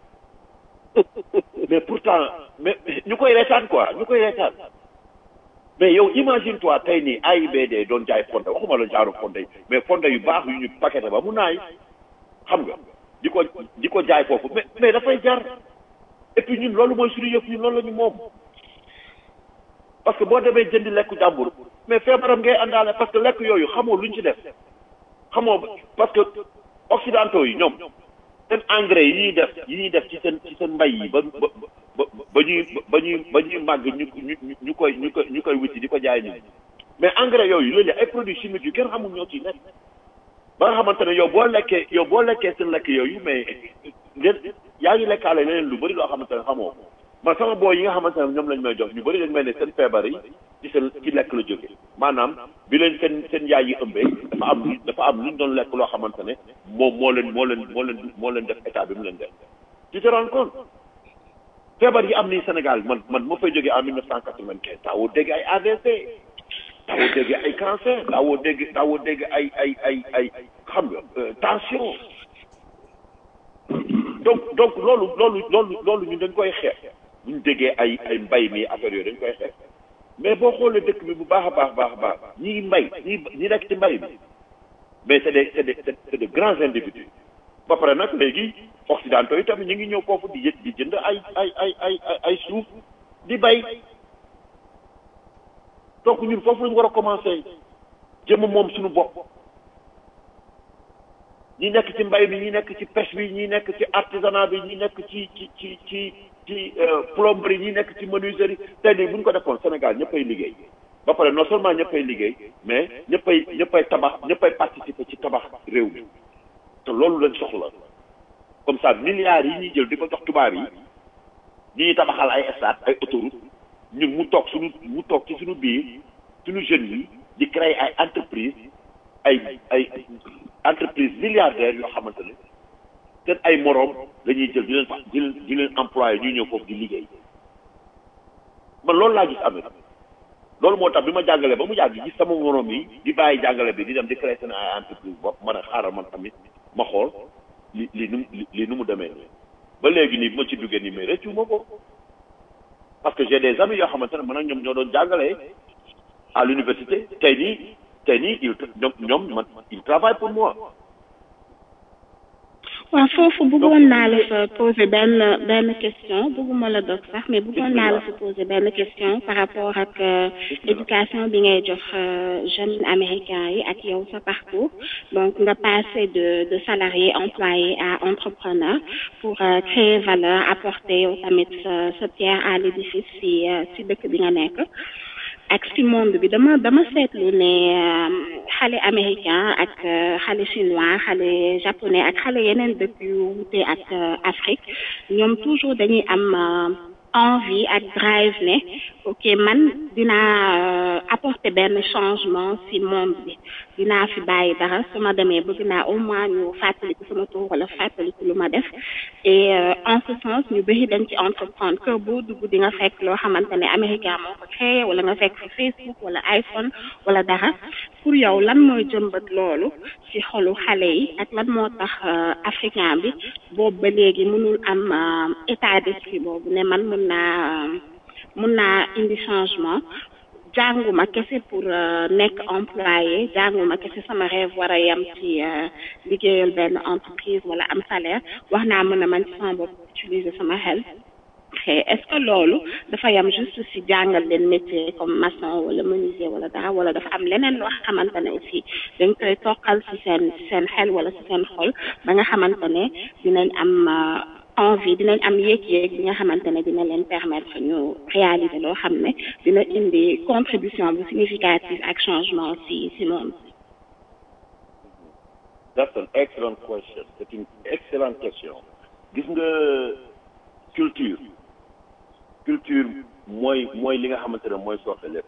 mais pourtant mais ñu koy reetaan quoi ñu koy reetaan mais yow imagine toi tey nii AIBD doon jaay fonde waxuma la jaaru fonde yi mais fonde yu baax yu ñu paqueté ba mu naay xam nga di ko di ko jaay foofu mais mais dafay jar et puis ñun loolu mooy suñu yëf ñun loolu la ñu moom parce que boo demee jëndi lekku jàmbur mais feebaram ngay àndaale parce que lekk yooyu xamoo luñ ci def xamoo parce que occidentaux yi ñoom seen engrais yi ñuy def yi ñuy def ci seen ci seen mbay yi ba ba ba ba ñuy ba ñuy ba ñuy màgg ñu ñu ñu koy ñu koy ñu koy wuti di ko jaay nit mais engrais yooyu loolu ay produits chimiques yu kenn xamul ñoo ciy nekk ba nga xamante ne yow boo lekkee yow boo lekkee seen lekk yooyu mais ngeen yaa ngi lekkaale leneen lu bëri loo xamante ne xamoo ko man sama boo yi nga xamante ne ñoom lañ may jox ñu bëri dañ may ne seen feebar yi ci seen ci lekk la jóge maanaam bi leen seen seen yaay yi ëmbee dafa am dafa am lu ñu doon lekk loo xamante ne moom moo leen moo leen moo leen moo leen def état bi mu leen def tu te rends compte feebar yi am nii Sénégal man man ma fay jógee en mille neuf cent quatre-vingt-quinze daawoo dégg ay AVC daawoo dégg ay cancer daawoo dégg daawoo dégg ay ay ay ay xam nga tension donc donc loolu loolu loolu loolu ñun dañ koy xeex bu ñu déggee ay ay mbay mi affaire yooyu dañ koy xeex mais boo xoolee dëkk bi bu baax a baax baax a baax ñi mbay ñi ñi nekk ci mbay bi mais c'est des c'est des c'est de grands individus ba pare nag léegi occidentaux yi tamit ñu ngi ñëw foofu di yë di jënd ay ay ay ay ay suuf di bay donc ñun foofu lañu war a commencer jëm moom suñu bopp ñi nekk ci mbay bi ñi nekk ci pêche bi ñi nekk ci artisanat bi ñi nekk ci ci ci ci ci plomberie ñi nekk ci menuiserie tey nii bu ñu ko defoon Sénégal ñëppay liggéey ba pare non seulement ñëppay liggéey mais ñëppay ñëppay tabax ñëppay participer ci tabax réew mi te loolu lañ soxla comme ça milliards yi ñuy jël di ko jox tubaab yi ñi ñuy tabaxal ay stade ay autoroute ñun mu toog suñu mu toog ci suñu biir suñu jeunes yi di créer ay entreprise ay ay entreprise milliardaires yoo xamante ne seen ay moroom la ñuy jël di leen fa di leen di leen employé ñuy ñëw foofu di liggéey man loolu laa gis amee loolu moo tax bi ma jàngalee ba mu yàgg gis sama moroom yi di bàyyi jàngale bi di dem di créer seen ay entreprise bopp man a xaaral man tamit ma xool li li nu li nu mu demee ba léegi nii bi ma ci duggee nii mais rëccu ma ko parce que j'ai des amis yoo xamante ne man ak ñoom ñoo doon jàngalee à l'université tey nii tey nii il ñoom ñoom man il travaille pour moi waaw foofu bëggoon naa la fa poser benn benn question bëgguma la dog sax mais bëggoon naa la fa poser benn question par rapport ak euh, éducation bi ngay jox euh, jeunes américains yi ak yow sa parcours donc nga passé de de salarié employé à entrepreneur pour euh, créer valeur apporter yow tamit sa sa pierre à l'édifice si euh, si dëkk bi nga nekk ak si monde bi dama dama seetlu ne euh, xale américain ak euh, xale chinois xale japonais ak xale yeneen dëkk yu wute ak euh, Afrique ñoom toujours dañuy am euh, envie ak drive ne ok man dinaa euh, apporter benn changement si monde bi dinaa fi bàyyi dara su ma demee bëgg naa au moins ñu fàttaliku sama tur wala fàttaliku lu ma def et euh, en ce sens ñu bëri dañ ci entreprendre que boo dugg di nga fekk loo xamante ne américain moo ko créé wala nga fekk fi Facebook wala iPhone wala dara pour yow lan mooy jëmbat loolu ci xolu xale yi ak lan moo tax euh, africain bi boobu ba léegi mënul am euh, état d'esprit boobu ne man mun naa euh, mun naa indi changement jànguma kese pour euh, nekk employé jànguma kese sama rêve war a yem ci euh, liggéeyal benn entreprise wala am salaire wax naa mën a man ci sama bopp utiliser sama xel te est-ce que loolu dafa yam juste si jàngal leen métier comme maçon wala menuisier wala dara wala dafa am leneen loo xamante ne aussi dañ koy toqal si seen si seen xel wala si seen xol ba nga xamante ne dinañ am euh, envie dinañ am yéeg-yéeg bi nga xamante ne dina leen permettre ñu réaliser loo xam ne dina indi contribution bu significative ak changement si si monde That's an excellent question. C'est une excellente question. gis nga culture culture mooy mooy li nga xamante ne mooy sooxe lépp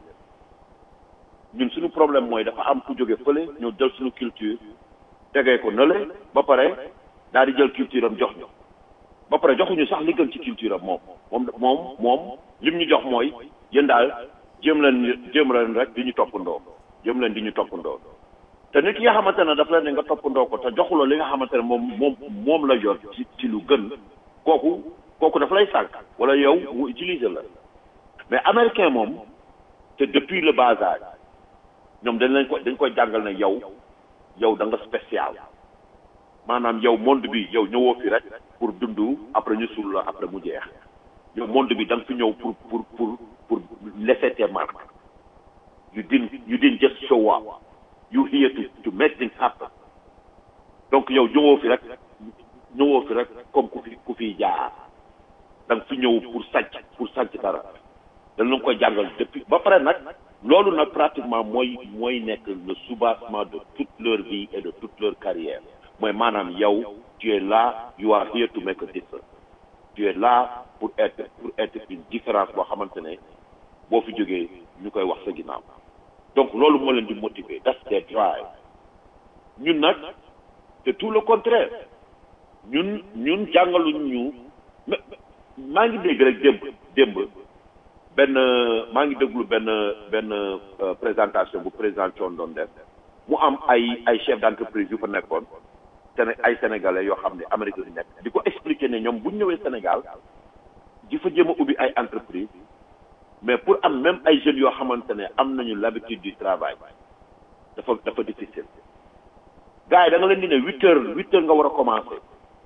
ñun suñu problème mooy dafa am ku jóge fële ñëw jël suñu culture tegee ko nële ba pare daal di jël culture am jox ñu ba pare joxuñu sax li gën ci culture am moom moom moom moom lim ñu jox mooy yéen daal jéem leen jéem leen rek di ñu toppandoo jéem leen di ñu toppandoo te nit ki nga xamante ne daf leen ne nga toppandoo ko te joxuloo li nga xamante ne moom moom moom la yor ci ci lu gën kooku kooku daf lay sànq wala yow mu utiliser la mais américain moom te depuis le bas âge ñoom dañ leen ko dañ koy jàngal ne yow yow da nga spécial maanaam yow monde bi yow ñëwoo fi rek pour dund après ñu suul la après mu jeex yow monde bi da nga fi ñëw pour pour pour pour laisser tes marques you didn't you didn't just show up you here to to make things happen donc yow ñëwoo fi rek ñëwoo fi rek comme ku fi ku fi jaar da nga fi ñëw pour sàcc pour sàcc dara dañ la koy jàngal depuis ba pare nag loolu nag pratiquement mooy mooy nekk le soubassement de toute leur vie et de toute leur carrière mooy maanaam yow tu es là you are here to make a difference tu es là pour être pour être une différence boo xamante ne boo fi jógee ñu koy wax sa ginnaaw donc loolu moo leen di motiver that's their drive ñun nag c'est tout le contraire ñun ñun jàngaluñ ñu mais maa ngi dégg rek démb démb benn maa ngi déglu benn benn euh, présentation bu président Thion doon def mu am ay ay chef d'entreprise yu fa nekkoon Séné ay sénégalais yoo xam ne Amérique la nekk di ko expliquer ne ñoom bu ñu ñëwee Sénégal di fa jéem a ubbi ay entreprise mais pour am même ay jeunes yoo xamante ne am nañu l'habitude du travail dafa dafa difficile gars yi da nga leen di ne huit heures huit heures nga war a commencer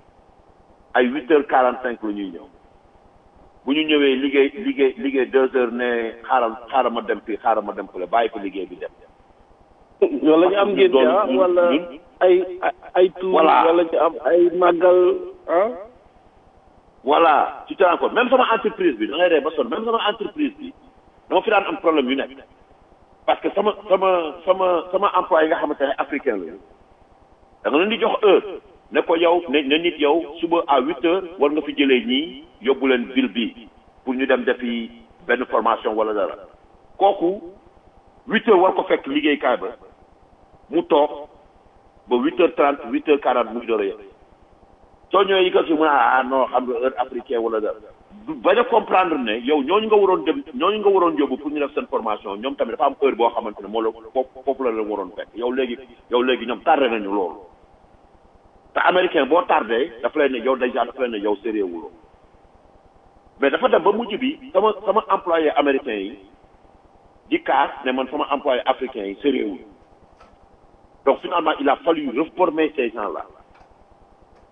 ay huit heures quarante cinq la ñuy ñëw bu ñu ñëwee liggéey liggéey liggéey deux heures ne xaaral xaaral ma dem fii xaaral ma dem fële bàyyi ko liggéey bi dem. wala ñu am ngeen ah wala ay ay tuur Voilà. wala ñu am ay màggal ah voilà tu te rends compte même sama entreprise bi da ngay ree ba sonn même sama entreprise bi dama fi daan am problème yu nekk parce que sama sama sama sama employé yi nga xamante ne africain la da nga leen di jox heure ne ko yow ne ne nit yow suba à huit heures war nga fi jëlee ñii yóbbu leen ville bi pour ñu dem defi benn formation wala dara kooku huit heures war ko fekk liggéeykaay ba mu toog ba huit heures trente huit heures quarante muy door a yegg soo ñëwee yi ko si mu ne ah non xam nga heure africain wala dara du bañ a comprendre ne yow ñooñu nga waroon dem ñooñu nga waroon yóbbu pour ñu def seen formation ñoom tamit dafa am heure boo xamante ne moo la foofu foofu la leen waroon fekk yow léegi yow léegi ñoom tardé nañu loolu te américain boo tardé dafa lay ne yow déjà dafa lay ne yow sérieux wuloo mais dafa dem ba mujj bi sama sama employé américain yi di kaas ne man sama employé africain yi sérieux wul donc finalement il a fallu reformer ces gens là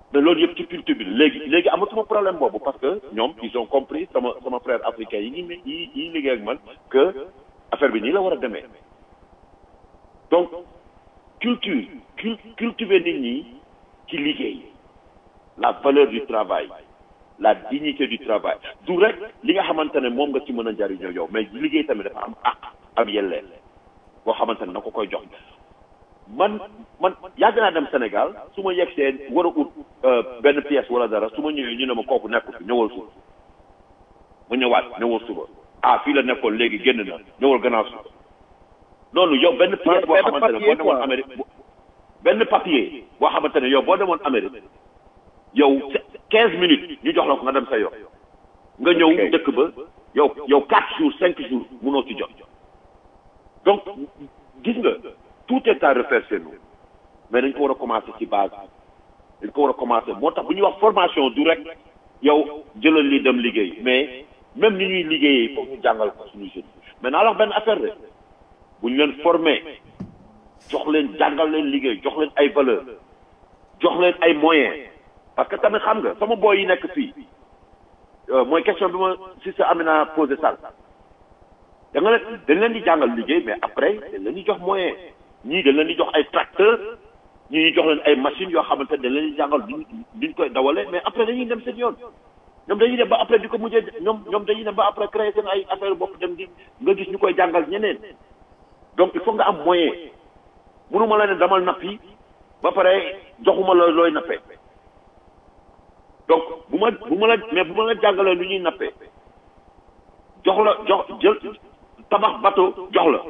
mais loolu yëpp ci culture bi léegi léegi amatuma problème boobu parce que ñoom ils ont compris sama sama frère africain yi ngi yi yi liggéey ak man que affaire bi nii la war a demee donc culture cul cultiver nit ñi ci liggéey la valeur du travail la dignité du travail du rek li nga xamante ne moom nga ci mën a jariñoo yow mais liggéey tamit dafa am àq am yellee boo xamante ne na ko koy jox man man yàgg naa dem Sénégal su ma yegg seen war a ut benn pièce wala dara su ma ñëwee ñu ne ma kooku nekku fi ñëwal suba ma ñëwaat ñëwal suba ah fii la nekkoon léegi génn na ñëwal gannaaw suba noonu yow benn pièce boo xamante ne boo demoon Amérique benn papier boo xamante ne yow boo demoon Amérique yow quinze minutes ñu jox la ko nga dem sa yoon nga ñëw dëkk ba yow yow quatre jours cinq jours munoo ci jot donc gis nga tout est à refaire chez nous mais dañ ko war a commencer ci base dañ ko war a commencer moo tax bu ñuy wax formation du rek yow jëlal li dem liggéey mais même ni ñuy liggéeyee foog ñu jàngal ko suñu jeunes mais naa la wax benn affaire de bu ñu leen former jox leen jàngal leen liggéey jox leen ay valeur jox leen ay moyens parce que tamit xam nga sama boy yi nekk fii mooy question bi ma si sa Amina posé sànq da nga leen dañ leen di jàngal liggéey mais après dañ leen di jox moyen ñii dañ leen di jox ay tracteur ñii ñu jox leen ay machines yoo xamante ne dañ leen di jàngal duñ duñ koy dawale mais après dañuy dem seen yoon ñoom dañuy dem ba après di ko mujjee ñoom ñoom dañuy dem ba après créer seen ay affaire bopp dem di nga gis ñu koy jàngal ñeneen donc il faut nga am moyen mënuma la ne damal nappi ba pare joxuma la looy nappee donc bu ma bu ma la mais bu ma la jàngalee lu ñuy nappee jox la jox jël tabax bateau jox la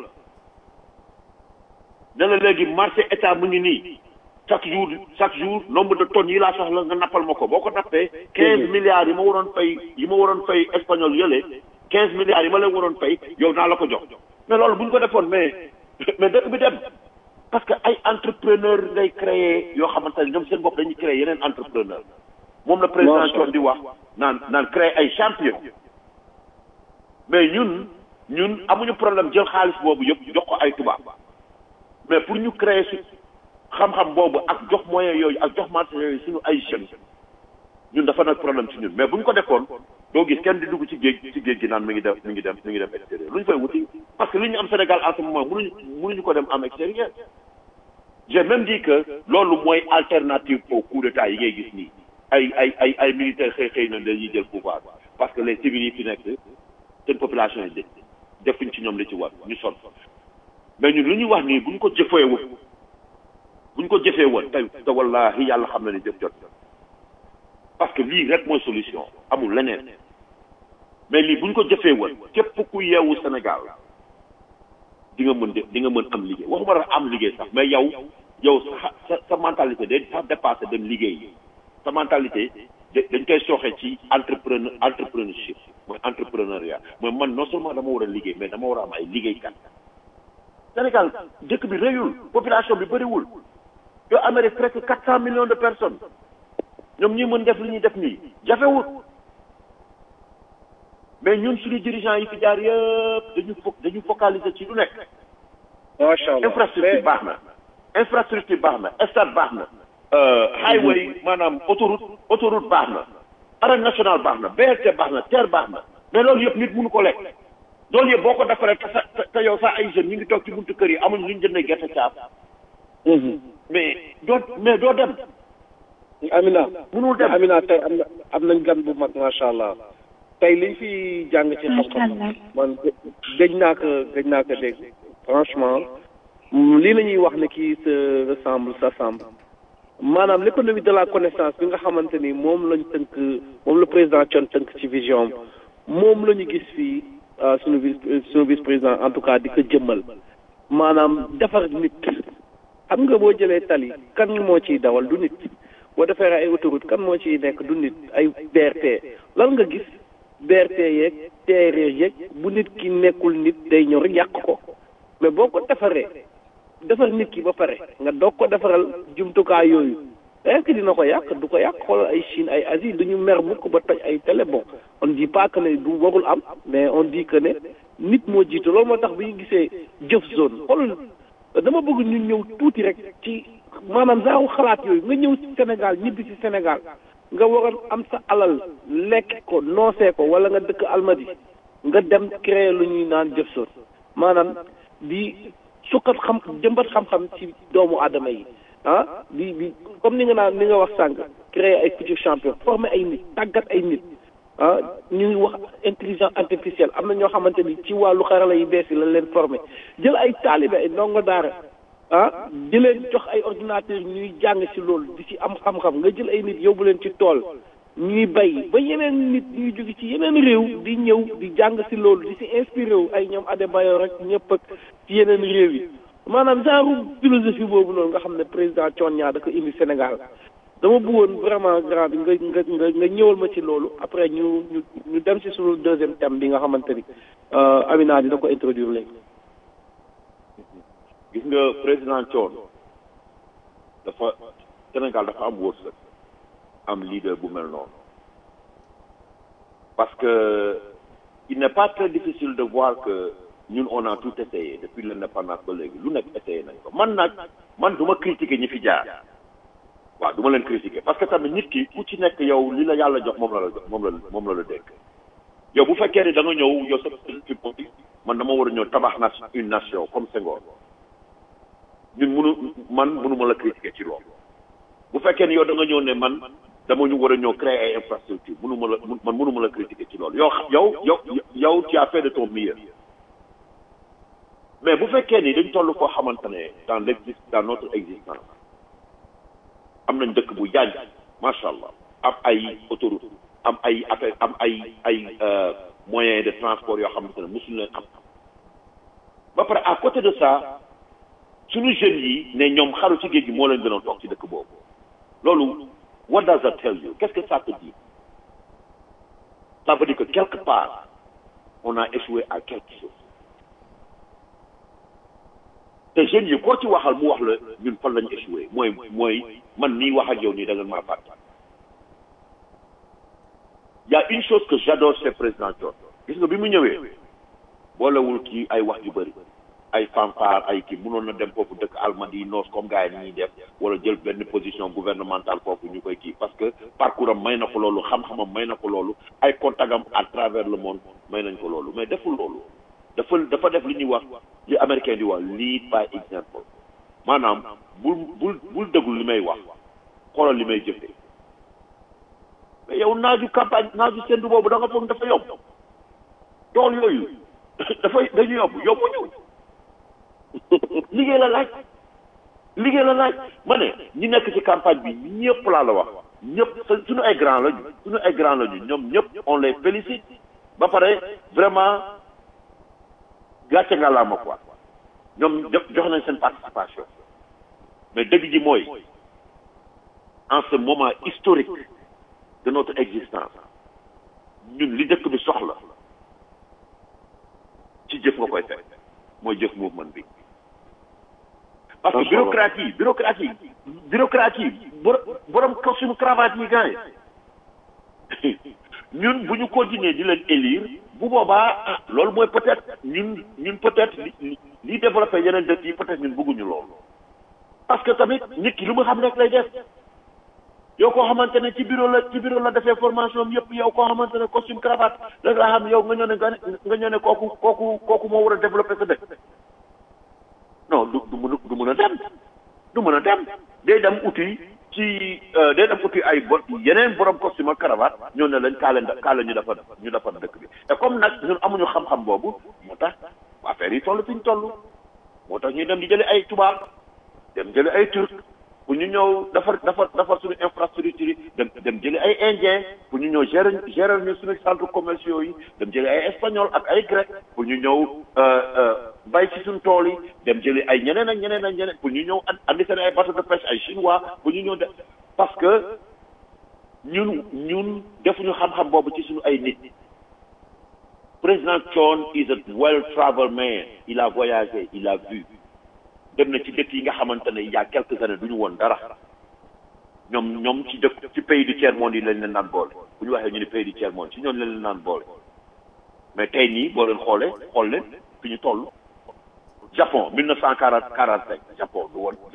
ne la léegi marché état mu ngi nii chaque jour chaque jour nombre de tonnes yi laa soxla nga nappal ma ko boo ko nappee quinze milliards yi ma waroon fay yi ma waroon fay espagnol yële quinze milliards yi ma leen waroon fay yow naa la ko jox mais loolu bu ñu ko defoon mais mais dëkk bi dem parce que ay entrepreneur ngay créer yoo xamante ne ñoom seen bopp dañuy créer yeneen entrepreneur moom la président Thion di wax naan naan créer ay champion mais ñun ñun amuñu problème jël xaalis boobu yëpp jox ko ay tubaab mais pour ñu créer su xam-xam boobu ak jox moyen yooyu ak jox marché yooyu suñu ay jeunes ñun dafa nag problème ci ñun mais bu ñu ko defoon doo gis kenn di dugg ci géej ci géej gi naan mi ngi def mi ngi dem mi ngi dem extérieur lu ñu fay wuti parce que li ñu am Sénégal en ce moment mënuñu mënuñu ko dem am extérieur j'ai même dit que loolu mooy alternative au coup d'état yi ngay gis nii ay ay ay ay militaires xëy xëy na dañuy jël pouvoir parce que les civils yi fi nekk seen population yi defuñ ci ñoom li ci war ñu sonn mais ñun lu ñuy wax nii bu ñu ko jëfee woon bu ñu ko jëfee woon tey te wallahi yàlla xam na ni jëf jot parce que lii rek mooy solution amul leneen mais lii bu ñu ko jëfee woon képp ku yeewu Sénégal di nga mën di nga mën am liggéey waxuma la am liggéey sax mais yow yow sa sa sa mentalité day sax dépassé dem liggéey sa mentalité dañ koy sooxe ci entrepreneur entrepreneurship mooy entrepreneuriat mooy man non seulement dama war a liggéey mais dama war a am ay liggéeykat Sénégal dëkk bi rëyul population bi bëriwul yow Amérique presque quatre cent millions de personnes ñoom ñi mën def li ñuy def nii jafewul mais ñun suñu dirigeants yi fi jaar yëpp dañu fo dañu focaliser ci lu nekk. macha allah infrastructure baax na. infrastructure baax na stade baax na. highway maanaam autoroute autoroute baax na. arène nationale baax na BRT baax na TER baax na mais loolu yëpp nit mënu ko lekk. loolu yëpp boo ko defaree te sa te yow sax ay jeunes ñu ngi toog ci buntu kër yi amuñ lu ñu jëndee gerte caaf. mais doo mais doo dem. Amina mënul dem Amina tey am na am nañ gan bu mag macha allah tey liñ fi jàng ci xam-xam man gëj naa ko gëj naa ko dégg franchement lii la ñuy wax ne kii se ressemble s'assemble maanaam l'économie de la connaissance bi nga xamante ni moom lañ tënk moom la président Thione tënk ci vision moom la ñu gis fii suñu vice suñu vice président en tout cas di ko jëmmal maanaam defar nit xam nga boo jëlee tali kan moo ciy dawal du nit boo defee ay autoroute kan moo ciy nekk du nit ay BRT lan nga gis BRT yeeg TER yeeg bu nit ki nekkul nit day ñëw rek yàq ko mais boo ko defaree defar nit ki ba pare nga doog ko defaral jumtukaay yooyu est-ce que dina ko yàq du ko yàq xoolal ay Chine ay Asie du ñu mer mukk ba toj ay télé bon on dit pas que ne du warul am mais on dit que ne nit moo jiitu loolu moo tax bu ñu gisee jëf zone xoolal dama bëgg ñu ñëw tuuti rek ci maanaam genre xalaat yooyu nga ñëw ci Sénégal ñibbi ci Sénégal nga waroon am sa alal lekk ko noosee ko wala nga dëkk Almadi nga dem créer lu ñuy naan jëf soon maanaam di sukkat xam jëmbat xam-xam ci doomu aadama yi ah di di comme ni nga naan ni nga wax sànq créer ay futurs champions former ay nit tàggat ay nit ah ñu ngi wax intelligence artificielle am na ñoo xamante ni ci wàllu xarala yu bees yi lañ leen former jël ay taalibe ay ndongo daara ah di leen jox ay ordinateur ñuy jàng ci loolu di ci am xam-xam nga jël ay nit yóbbu leen ci tool ñuy bay ba yeneen nit ñuy jóge ci yeneen réew di ñëw di jàng ci loolu di ci inspiré wu ay ñoom Adebayor rek ñëpp ak ci yeneen réew yi maanaam genre philosophie boobu noonu nga xam ne président Thione Niang da ko indi Sénégal dama bëggoon vraiment grand bi nga nga nga nga ñëwal ma ci loolu après ñu ñu ñu dem ci suñu deuxième thème bi nga xamante ni Amina dina ko introduire léegi. gis nga président Thione dafa Sénégal dafa am wërsëg am leader bu mel noonu parce que il n'est pas très difficile de voir que ñun on a tout essayé depuis l'indépendance ba léegi lu nekk essayé nañ ko man nag man du ma critiquer ñi fi jaar waaw du ma leen critiquer parce que tamit nit ki ku ci nekk yow li la yàlla jox moom la la jox moom la moom la la dénk yow bu fekkee ni da nga ñëw yow sa ci politique man dama war a ñëw tabax na une nation comme Senghor ñun munu man mënuma la critiquer ci loolu bu fekkee ni yow da nga ñëw ne man dama ñu war a ñëw créer ay infrastructure mënuma la man mënuma la critiquer ci loolu yow yow yow yow tu as fait de ton mieux mais bu fekkee ni dañ toll koo xamante ne dans l'exist dans notre existence am nañ dëkk bu yàgg macha allah am ay autoroute am ay affaire am ay ay moyens de transport yoo xamante ne mosuñu leen am ba pare à côté de ça suñu jeunes yi ne ñoom xaru ci géej gi moo leen gën a toog ci dëkk boobu loolu what does that tell you qu'est-ce que ça te dit ça veut dire que quelque part on a échoué à quelque chose te jeunes yi koo ci waxal mu wax la ñun fan lañu échoué mooy mooy man nii wax ak yow nii da ngeen maa fàtte y a une chose que j'adore chez président Thione gis nga bi mu ñëwee boolewul kii ay wax yu bëri ay fanfare ay kii mënoon na dem foofu dëkk Almadi noos comme gars yi ni ñuy def wala jël benn position gouvernementale foofu ñu koy kii parce que parcours am may na ko loolu xam-xamam may na ko loolu ay contagam à travers le monde may nañ ko loolu mais deful loolu dafa dafa def li ñuy wax li américain di wax lead by example maanaam bul bul bul déglu li may wax xoolal li may jëfee mais yow naaju campagne naaju sendu boobu da nga foog dafa yomb tool yooyu dafay dañu yomb yombuñu liggéey la laaj liggéey la laaj ma ne ñi nekk ci campagne bi ñëpp laa la wax ñëpp suñu ay grand lañu suñu ay grand lañu ñoom ñëpp on les félicite ba pare vraiment gàcce nga laa ma quoi ñoom jox nañ seen participation mais dëgg ji mooy en ce moment historique de notre existence ñun li dëkk bi soxla ci jëf nga koy fekk mooy jëf mouvement bi parce que bureaucrate yi bureaucrate yi bureaucrate yi borom costume cravate yi gars yi ñun bu ñu continuer di leen élire bu boobaa ah loolu mooy peut-être ñun ñun peut-être li li développé yeneen dëkk yi peut-être ñun bëgguñu loolu parce que tamit nit ki lu mu xam rek lay def yow koo xamante ne ci bureau la ci bureau la defee formation am yëpp yow koo xamante ne costume cravate rek laa xam yow nga ñëw ne nga ñëw ne kooku kooku kooku moo war a développer sa dëkk non du du mun du mun a dem du mun a dem day dem uti ci day dem uti ay bo yeneen borom costume ak cravate ñoo ne leen kaa leen kaa leen ñu defar ñu defar dëkk bi te comme nag ñun amuñu xam-xam boobu moo tax affaire yi toll fi ñu toll moo tax ñuy dem di jëli ay tubaab dem jëli ay turc pour ñu ñëw defar defar defar suñu infrastructure yi dem dem jëli ay indien pour ñu ñëw gérer gérer ñu suñu centres commerciaux yi dem jëli ay espagnol ak ay grec pour ñu ñëw bay ci suñu tool yi dem jëli ay ñeneen ak ñeneen ak ñeneen pour ñu ñëw andi seen ay bateau de pêche ay chinois pour ñu ñëw de parce que ñun ñun defuñu xam-xam boobu ci suñu ay nit président Thione is a well traveled man il a voyagé il a vu dem na ci dëkk yi nga xamante ne il y a quelques années du ñu woon dara ñoom ñoom ci dëkk ci pays du tiers monde yi lañ leen naan boole bu ñu waxee ñu ne pays du tiers monde ci ñoom lañ leen naan boole mais tey nii boo leen xoolee xool leen fi ñu toll Japon mille neuf cent quarante quarante cinq Japon du woon Japon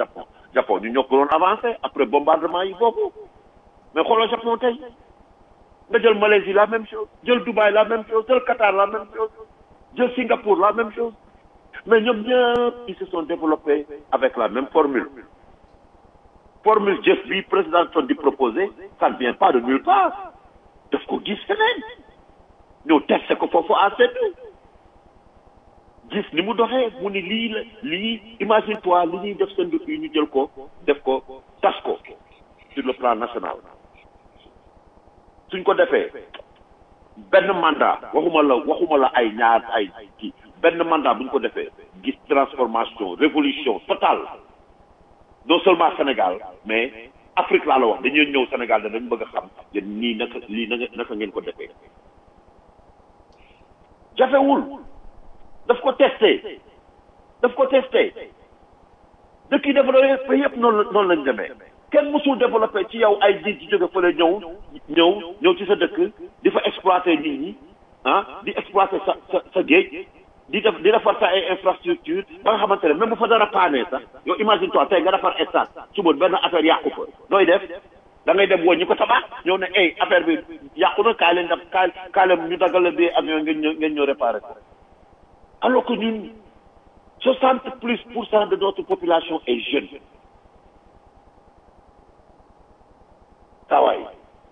Japon ñu ñoo ko doon avancé après bombardement yi foofu mais xoolal Japon tey nga jël Malaisie la même chose jël Dubaï la même chose jël Qatar la même chose jël Singapour la même chose mais ñoom ñëpp ils se sont développés avec la même formule formule jëf bi président Trump di proposé ça ne vient pas de nulle part daf ko gis feneen ñëw testé ko foofu à seetlu gis ni mu doxee mu ni lii la lii imagine toi li ñuy def seen dëkk yi ñu jël ko def ko tas ko sur le plan national suñ ko defee benn mandat waxuma la waxuma la ay ñaar ay kii benn mandat bu ñu ko defee gis transformation révolution totale non seulement Sénégal mais Afrique laa la wax dañuy ñëw Sénégal dañ bëgg a xam yéen nii naka lii naka naka ngeen ko defee jafewul daf ko testé daf ko testé dëkk yi développé yëpp noonu noonu lañ demee kenn mësul développé ci yow ay nit di jóge fële ñëw ñëw ñëw ci sa dëkk di fa exploiter nit ñi ah di exploiter sa sa sa géej di def di defar sa ay infrastructure ba nga xamante ne même bu fa dara paanee sax yow imagine toi tey nga defar stade suba benn affaire yàqu fa nooy def da ngay dem woon ñu ko tabax ñëw ne ay affaire bi yàqu na kaay leen def kaay kaay leen ñu daggal la bi avion ngeen ñëw ngeen ñëw réparé ko alors que ñun soixante plus pour cent de notre population est jeune saawaay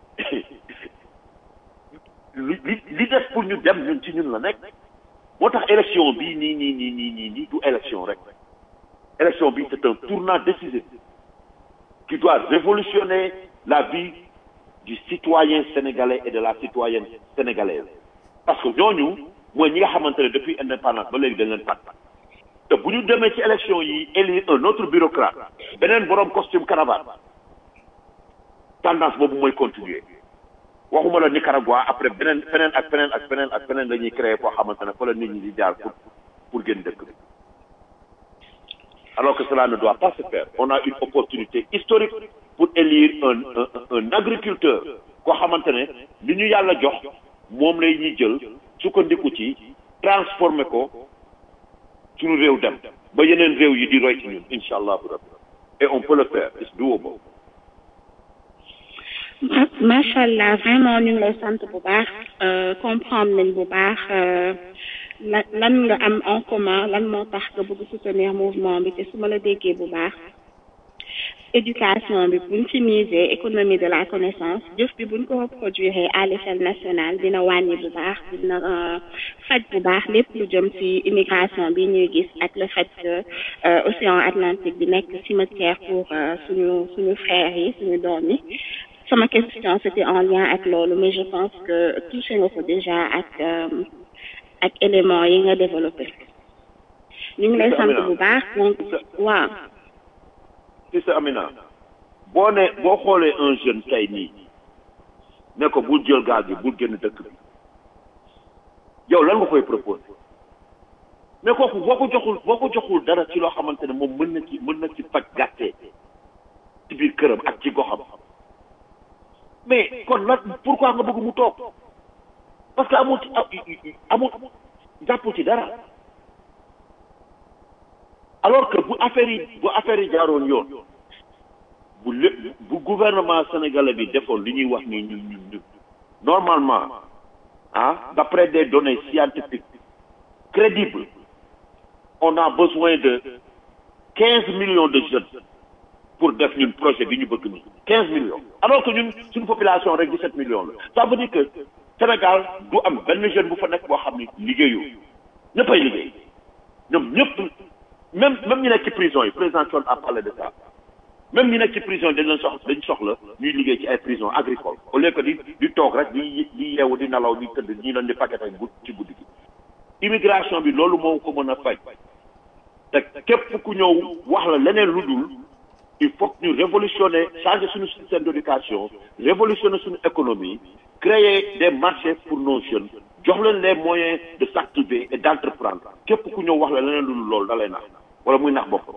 li li li des pour ñu dem ñun ci ñun la nekk moo tax élection bii nii nii nii nii nii nii du élection rek élection bi c'est un tournant décisif qui doit révolutionner la vie du citoyen sénégalais et de la citoyenne sénégalaise parce que ñooñu mooy ñi nga xamante ne depuis indépendance ba léegi dañ leen fàtt te bu ñu demee ci élection yi élire un autre bureaucrate beneen borom costume cravate tendance boobu mooy continuer waxuma la Nicaragua après beneen feneen ak feneen ak feneen ak feneen la ñuy créer foo xamante ne fa la nit ñi di jaar pour pour génn dëkk bi alors que cela ne doit pas se faire on a une opportunité historique pour élire un un un agriculteur koo xamante ne li ñu yàlla jox moom lay ñuy jël sukkandiku ci transformer ko suñu réew dem ba yeneen réew yi di roy ci ñun incha allahu rabbi et on peut le faire it's doable macha allah vraiment ñu ngi lay sant bu baax comprendre nañ bu baax lan lan nga am en commun lan moo tax nga bëgg soutenir mouvement bi te su ma la déggee bu baax éducation bi buñ ci miser économie de la connaissance jëf bi buñ ko reproduire à l'échelle nationale dina wàññi bu baax dina faj bu baax lépp lu jëm ci immigration bi ñuy gis ak le fait que océan Atlantique bi nekk cimetière pour suñu suñu frères yi suñu doom yi sama question c'était en lien ak loolu mais je pense que touché nga ko déjà ak ak éléments yi nga développé ñu ngi lay sant bu baax donc waaw si sa Amina boo ne boo xoolee un jeune tey nii ne ko bul jël gaal bi bul génn dëkk bi yow lan nga koy proposé mais kooku boo ko joxul boo ko joxul dara ci loo xamante ne moom mën na ci mën na ci faj gàttee ci biir këram ak ci goxam mais kon lan pourquoi nga bëgg mu toog parce que amul amul jàppul ci dara alors que bu affaire yi bu affaire yi jaaroon yoon bu lépp bu gouvernement sénégalais bi defoon li ñuy wax ni ñun ñun ñun normalement ah d'après des données scientifiques crédibles on a besoin de quinze millions de jeunes pour def ñun projet bi ñu bëgg nii quinze millions alors que ñun suñu population rek dix-sept millions la ça veut dire que Sénégal du am benn jeune bu fa nekk boo xam ni liggéeyu ñëppay liggéey ñoom ñëpp même même ñu nekk ci prison yi président Thion a parlé de ça même ñu nekk ci prison yi dañ leen soxla dañ soxla ñuy liggéey ci ay prison agricole au lieu que di di toog rek di di yeewu di nelaw di tëdd ñi leen di paquet ay gud ci guddi gi immigration bi loolu moo ko mën a faj te képp ku ñëw wax la leneen lu dul il faut que ñu révolutionner changer suñu système d'éducation révolutionner suñu économie créer des marchés pour nos jeunes jox leen les moyens de s'activer et d'entreprendre képp ku ñëw wax la leneen lu dul loolu da lay nax wala muy nax boppam.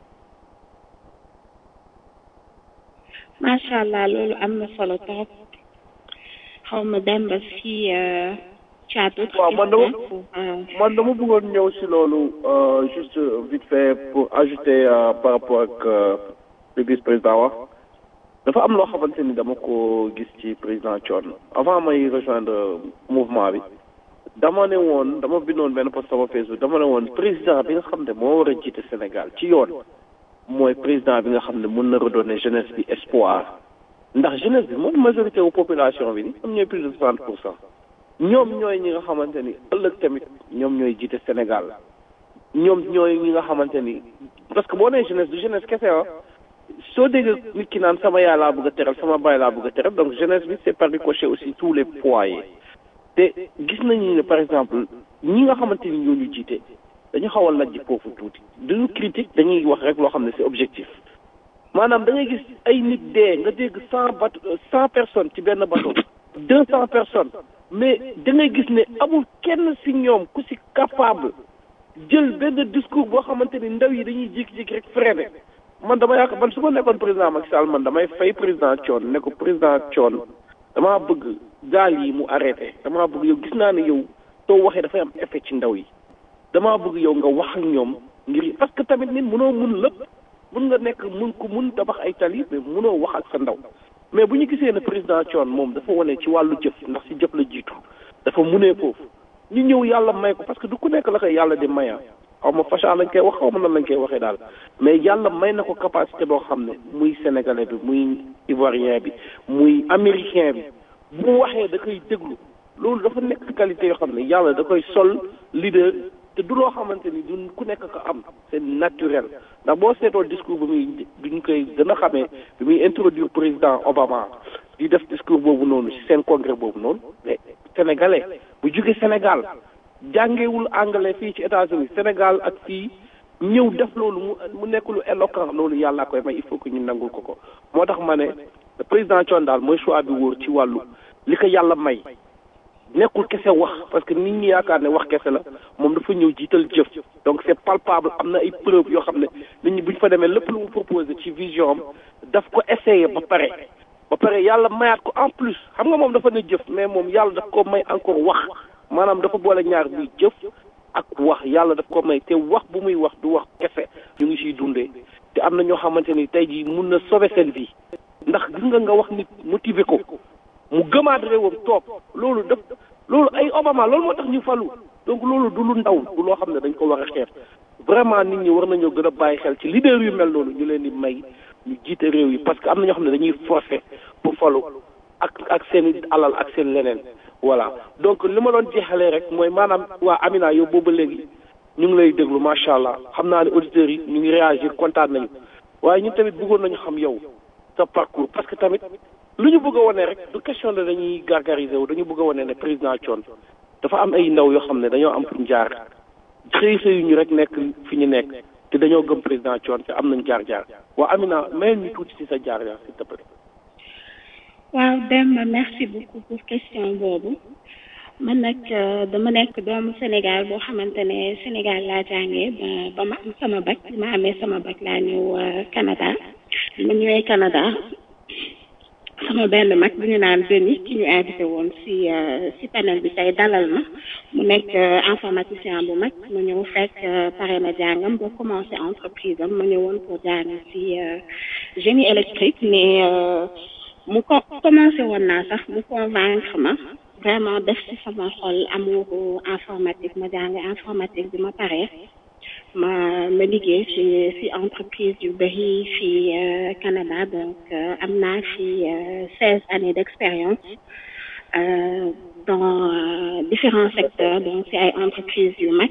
macha allah loolu am na solo trop xaw ma dem ba si caatu. waaw man dama man dama bëggoon ñëw si loolu juste vite fait pour ajouter par rapport ak li vice président wax dafa am loo xamante ni dama ko gis ci président Thione avant may rejoindre mouvement bi dama ne woon dama bindoon benn post sama Facebook dama ne woon président bi nga xam ne moo war a jiite Sénégal ci yoon mooy président bi nga xam ne mën na redonner jeunesse bi espoir ndax jeunesse bi mooy majorité wu population bi ni ñoom ñooy plus de soixante pour cent ñoom ñooy ñi nga xamante ni ëllëg tamit ñoom ñooy jiite Sénégal ñoom ñooy ñi nga xamante ni parce que boo nee jeunesse du jeunesse kese ah soo déggee nit ki naan sama yaay laa bëgg a teral sama baay laa bëgg a teral donc jeunesse bi c'est par ricochet aussi tous les foyers te gis nañu ne par exemple ñi nga xamante ni ñoo ñu jiite dañu xaw a lajj foofu tuuti duñu critique dañuy wax rek loo xam ne c'est objectif maanaam da ngay gis ay nit dee nga dégg cent bateau cent personnes ci benn bateau deux cent personnes mais da ngay gis ne amul kenn si ñoom ku si capable jël benn discours boo xamante ni ndaw yi dañuy jékki-jékki rek freiné man dama yaakaar man su ma nekkoon président Macky Sall man damay fay président Thione ne ko président Thione damaa bëgg gaal yi mu arrêté damaa bëgg yow gis naa ne yow soo waxee dafay am effet ci ndaw yi damaa bëgg yow nga wax ak ñoom ngir parce que tamit nit mënoo mun lépp mun nga nekk mun ko mun tabax ay tali mais mënoo wax ak sa ndaw mais bu ñu gisee ne président Thione moom dafa wane ci wàllu jëf ndax si jëf la jiitu dafa munee foofu ñu ñëw yàlla may ko parce que du ku nekk la koy yàlla di maya xaw ma facha lañ koy wax xaw ma nan lañ koy waxee daal mais yàlla may na ko capacité boo xam ne muy sénégalais bi muy ivoirien bi muy américain bi bu mu waxee da koy déglu loolu dafa nekk qualité yoo xam ne yàlla da koy sol leader te du loo xamante ni du ku nekk ko am c'est naturel ndax boo seetoo discours bi muy bi ñu koy gën a xamee bi muy introduire président Obama di def discours boobu noonu ci seen congrès boobu noonu mais sénégalais bu jóge Sénégal jàngewul anglais fii ci États-Unis Sénégal ak fii ñëw def loolu mu mu nekk lu éloquent loolu yàlla koy may il faut que ñu nangul ko ko moo tax ma ne président Thione daal mooy choix bi wóor ci wàllu li ko yàlla may nekkul kese wax parce que nit ñi yaakaar ne wax kese la moom dafa ñëw jiital jëf donc c'est palpable am na ay preuves yoo xam ne nit ñi bu ñu fa demee lépp lu mu proposé ci vision am daf ko essayé ba pare ba pare yàlla mayaat ko en plus xam nga moom dafa ne jëf mais moom yàlla daf ko may encore wax maanaam dafa boole ñaar buy jëf ak wax yàlla daf ko may te wax bu muy wax du wax kese ñu ngi siy dundee te am na ñoo xamante ni tey jii mun na sauver seen vie ndax gis nga nga wax nit motiver ko mu gëmaat réewam toog loolu def loolu ay Obama loolu moo tax ñu falu donc loolu du lu ndaw du loo xam ne dañ ko war a xeex vraiment nit ñi war nañoo gën a bàyyi xel ci leader yu mel noonu ñu leen di may ñu jiite réew yi parce que am na ñoo xam ne dañuy forcer pour falu ak ak seen alal ak seen leneen voilà donc li ma doon jeexalee rek mooy maanaam waa Amina yow booba léegi ñu ngi lay déglu macha allah xam naa ne auditeurs yi ñu ngi réagir kontaan nañu waaye ñun tamit bëggoon nañu xam yow sa parcours parce que tamit lu ñu bëgg a wane rek du question de dañuy gargariser wu dañu bëgg a wane ne président Thione dafa am ay ndaw yoo xam ne dañoo am fu ñu jaar xëy xëy ñu rek nekk fi ñu nekk te dañoo gëm président Thione te am nañ jaar-jaar waa Amina mayel ñu tuuti ci sa jaar-jaar s'il te plaît. waaw Demba merci beaucoup pour question boobu man nag dama nekk doomu Sénégal boo xamante ne Sénégal laa jàngee ba ba ma am sama bac bi ma amee sama bac laa ñëw Canada bi ma ñëwee Canada sama benn mag bu ñu naan Denis ki ñu invité woon si si panel bi tey dalal ma mu nekk informaticien bu mag mu ñëw fekk pare na jàngam ba commencé entreprise am ma ñëwoon pour jàng si génie électrique mais mu ko commencé woon naa sax mu convaincre ma vraiment def ci sama xol amouru informatique ma jàng informatique bi ma paree ma ma liggéey ci ci entreprise yu bëri fii Canada donc am naa fi seize années d'expérience dans différents secteurs donc ci ay entreprises yu mag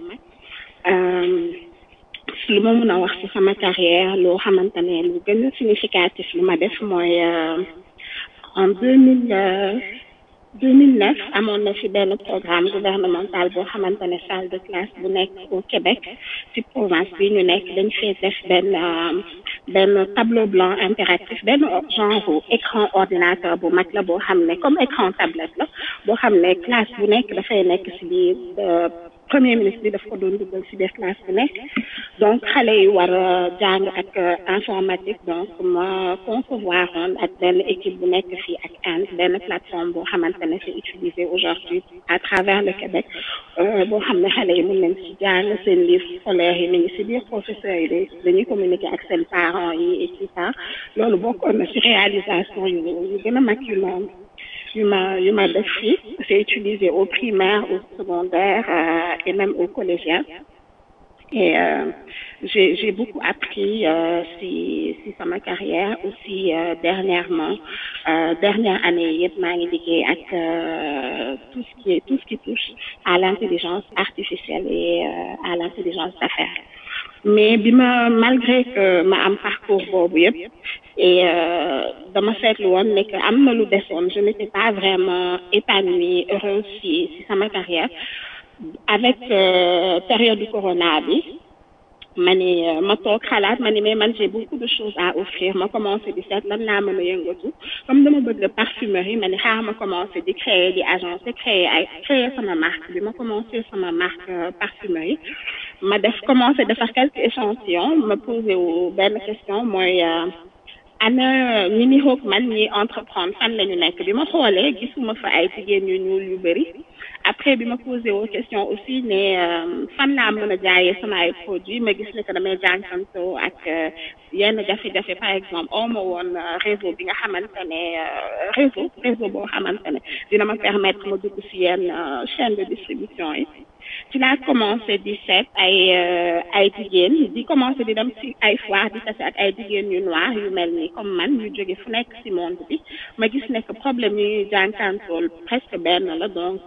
lu ma mën a wax ci sama carrière loo xamante ne lu gën a significatif lu ma def mooy en deux mille deux mille neuf amoon na fi benn programme gouvernemental boo xamante ne salle de classe bu nekk au Québec ci province bi ñu nekk dañ fee def benn benn tableau blanc interactif benn genre écran ordinateur bu mag la boo xam ne comme écran tablette la boo xam ne classe bu nekk dafay nekk ci biir premier ministre bi daf ko doon dugal ci biir classe bu nekk donc xale yi war a jàng ak informatique donc ma concevoir woon ak benn équipe bu nekk fii ak Inde benn plateforme boo xamante ne c'est utilisé aujourd'hui à travers le Québec boo xam ne xale yi mën nañ ci jàng seen livre scolaire yi mi ngi ci biir professeurs yi dañuy communiquer ak seen parents yi et tout ça loolu bokkoon na ci réalisation yu yu gën a mag yu ma yu ma yu ma def fii c'est utilisé au primaire au secondaire euh, et même au collégien et euh, j'ai j'ai beaucoup appris euh, si si sama carrière aussi euh, dernièrement euh, dernière année yëpp maa ngi liggéey ak euh, tout ce qui est tout ce qui touche à l'intelligence artificielle et euh, à l'intelligence d'affaires mais bi ma malgré que ma am parcours boobu yëpp et euh, dama seetlu woon ne que am na lu desoon je n'étais pas vraiment épanouie heureuse si si sama carrière avec euh, période du corona bi ma ni ma toog xalaat ma ni mais man j'ai beaucoup de choses à offrir ma commencé di seet lan laa mën a yëngatu comme dama bëgg parfumerie ma ni xaar ma commencé di créer di agence créer ay créer sama marque bi ma commencé sama marque parfumerie ma def commencé defar quelques échantillons ma posé wu benn question mooy ana ñi ni xoog man ñi entreprendre fan la ñu nekk bi ma xoolee gisuma fa ay jigéen yu ñuul yu bëri après bi ma posé aux questions aussi ne fan laa mën a jaayee sama ay produits ma gis ne que damay jànkantoo ak yenn jafe-jafe par exemple oo ma woon réseau bi nga xamante ne réseau réseau boo xamante ne dina ma permettre ma dugg si yenn chaîne de distribution yi ci laa commencé di seet ay ay jigéen di commencé di dem ci ay foire di tase ak ay jigéen yu noir yu mel ni comme man ñu jóge fu nekk ci monde bi ma gis ne que problème yi ñuy jànkantool presque benn la donc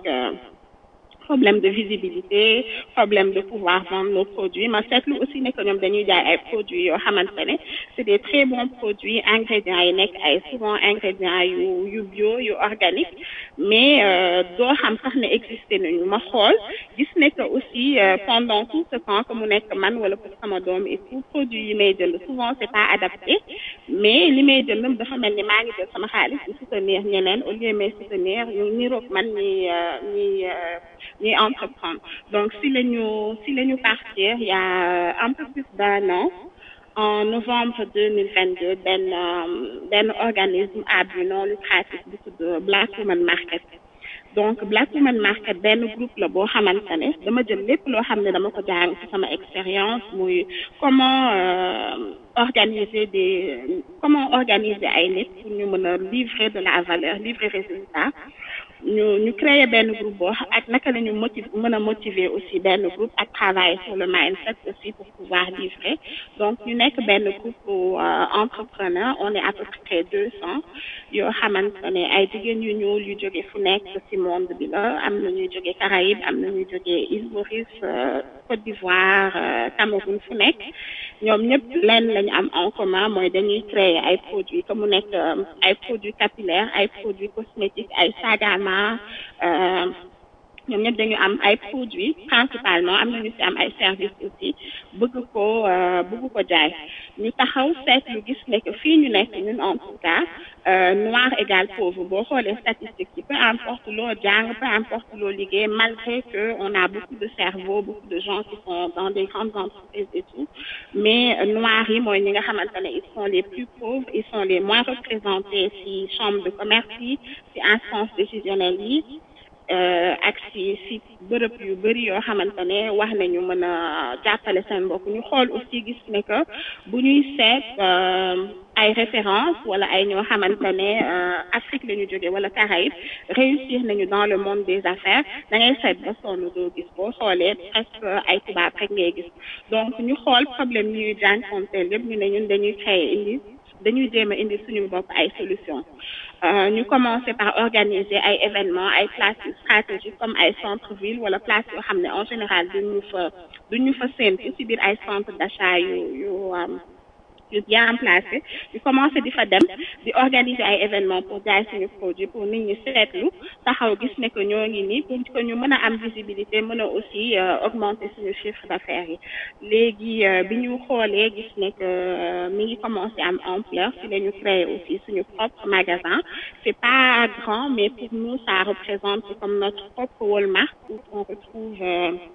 problème de visibilité problème de pouvoir vendre nos produits ma seetlu aussi ne que ñoom dañuy jaay ay produits yoo xamante ne c'est des très bons produits ingrédients yi nekk ay souvent ingrédients yu yu bio yu organique mais doo xam sax ne existé nañu ma xool gis ne que aussi pendant tout ce temps que mu nekk man wala pour sama doom et tout produit yi may jënd souvent c'est pas adapté mais li may jënd dafa mel ni maa ngi jël sama xaalis di soutenir ñeneen au lieu may soutenir ñu niroog man ñi ñi ñuy entreprendre donc si la ñu si la ñu partir il y a un peu plus d'un an en novembre 2022 benn benn organisme à but non lucratif bu tudd Black Women Market donc Black Women Market benn groupe la boo xamante ne dama jël lépp loo xam ne dama ko jàng ci sama expérience muy comment organiser des comment organiser ay nit pour ñu mën a livrer de la valeur livrer résultat ñu ñu créer benn groupe boo ak naka la ñu motiver mën a motiver aussi benn groupe ak travailler sur le mindset aussi pour pouvoir livrer donc ñu nekk benn groupe entrepreneur on est à peu près deux cents yoo xamante ne ay jigéen yu ñuul yu jóge fu nekk ci monde bi la am na ñuy jóge Caraïbes am na ñuy jóge Île Maurice Côte d'Ivoire Cameroun fu nekk ñoom ñëpp lenn lañu am en commun mooy dañuy créer ay produits comme mu nekk ay produits capillaires ay produits cosmétiques ay sagama ñoom ñëpp dañu am ay produits principalement am nañu ci am ay services aussi bëgg ko bëgg ko jaay ñu taxaw seetlu gis ne que fii ñu nekk ñun en tout cas noir égal pauvre boo xoolee statistiques yi peu importe loo jàng peu importe loo liggéey malgré que on a beaucoup de cerveaux beaucoup de gens qui sont dans des grandes entreprises et tout mais noirs yi mooy ñi nga xamante ne ils sont les plus pauvres ils sont les moins représentés ci chambre de commerce yi ci instance décisionnelle yi ak si si bërëb yu bëri yoo xamante ne wax nañu mën a jàppale seen bopp ñu xool aussi gis ne que bu ñuy seet ay références wala ay ñoo xamante ne Afrique la ñu jóge wala Caraïbes réussir nañu dans le monde des affaires da ngay seet ba sonn doo gis boo xoolee presque ay tubaab rek ngay gis donc ñu xool problème yi ñuy jànkonteel yëpp ñu ne ñun dañuy créer indi dañuy jéem a indi suñu bopp ay solutions ñu commencé par organiser ay événements ay places stratégiques comme ay centre-ville wala place yoo xam ne en général duñu fa duñu fa séntu ci biir ay centre d'achat yu yu yu bien placé ñu commencé di fa dem di organiser ay événements pour jaay suñu produit pour nit ñi seetlu taxaw gis ne que ñoo ngi nii pour que ñu mën a am visibilité mën a aussi augmenter suñu chiffre d'affaires yi léegi bi ñu xoolee gis ne que mi ngi commencé am ampleur si la ñu créer aussi suñu propre magasin c'est pas grand mais pour nous ça représente comme notre propre Walmart où on retrouve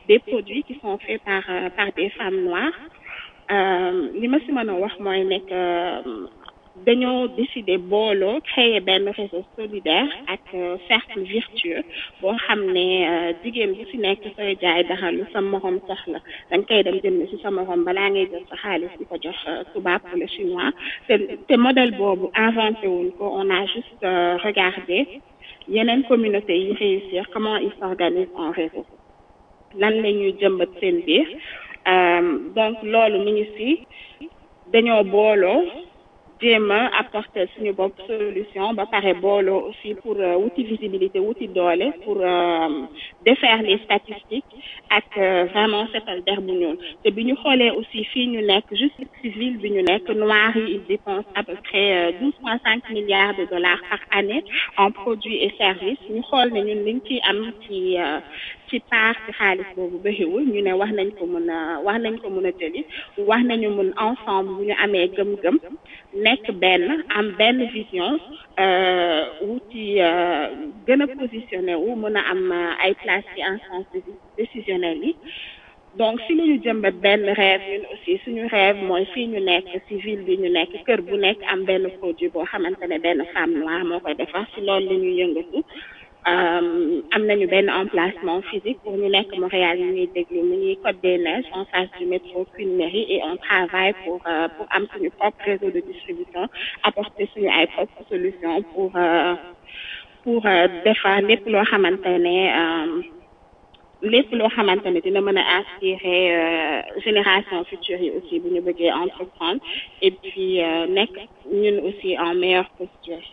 des produits qui sont faits par euh, par des femmes noires Euh, li ma si mën a wax mooy nekk euh, dañoo décider booloo créer benn réseau solidaire ak euh, cercle vertueux boo xam ne euh, jigéen bu si nekk sooy jaay dara lu sa morom soxla da nga koy dem jënd si sa morom balaa ngay jël sa xaalis di ko jox euh, tubaab wala chinois te te modèle boobu inventé wuñ ko on a juste euh, regardé yeneen communauté yi réussir comment ils s'organisent en réseau lan la ñuy jëmbat seen biir Euh, donc loolu mi ngi si dañoo booloo jéem a apporter suñu bopp solution ba pare booloo aussi pour euh, wuti visibilité wuti doole pour euh, défaire les statistiques ak euh, vraiment setal der bu ñuul te bi ñu xoolee aussi fii ñu nekk juste ci ville bi ñu nekk noirs yi ils dépensent à peu près douze point cinq milliards de dollars par année en produits et services ñu xool ne ñun liñ ci am ci euh, ci part ci xaalis boobu bëriwul ñu ne wax nañ ko mën a wax nañ ko mën a jëli wax nañu mun ensemble bu ñu amee gëm-gëm nekk benn am benn vision euh, wuti euh, gën a positionné wu mën a am euh, ay place ci instance déci- décisionnelle yi donc si la ñu jëmbat benn rêve ñun aussi suñu rêve mooy fii ñu nekk ci ville bi ñu nekk kër bu nekk am benn produit boo xamante ne benn femme noire moo koy defar ci loolu la ñuy yëngatu Euh, am nañu benn emplacement physique pour ñu nekk Montréal ñu ñuy déglu mu ñuy Côte des Neiges en face du métro Queen Mary et on travaille pour euh, pour am suñu propre réseau de distribution apporter suñu ay propre solution pour euh, pour euh, defar lépp loo xamante ne euh, lépp loo xamante ne dina mën a inspirer euh, génération future yi aussi bu ñu bëggee entreprendre et puis euh, nekk ñun aussi en meilleure posture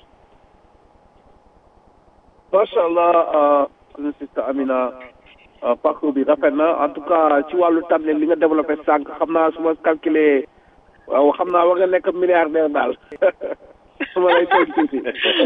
macha allah suñu sista Amina euh, parcours bi rafet na en tout cas ci wàllu tànn li nga développé sànq xam naa su ma calculé waaw xam naa war nga nekk milliardaire daal su ma lay tooñ tuuti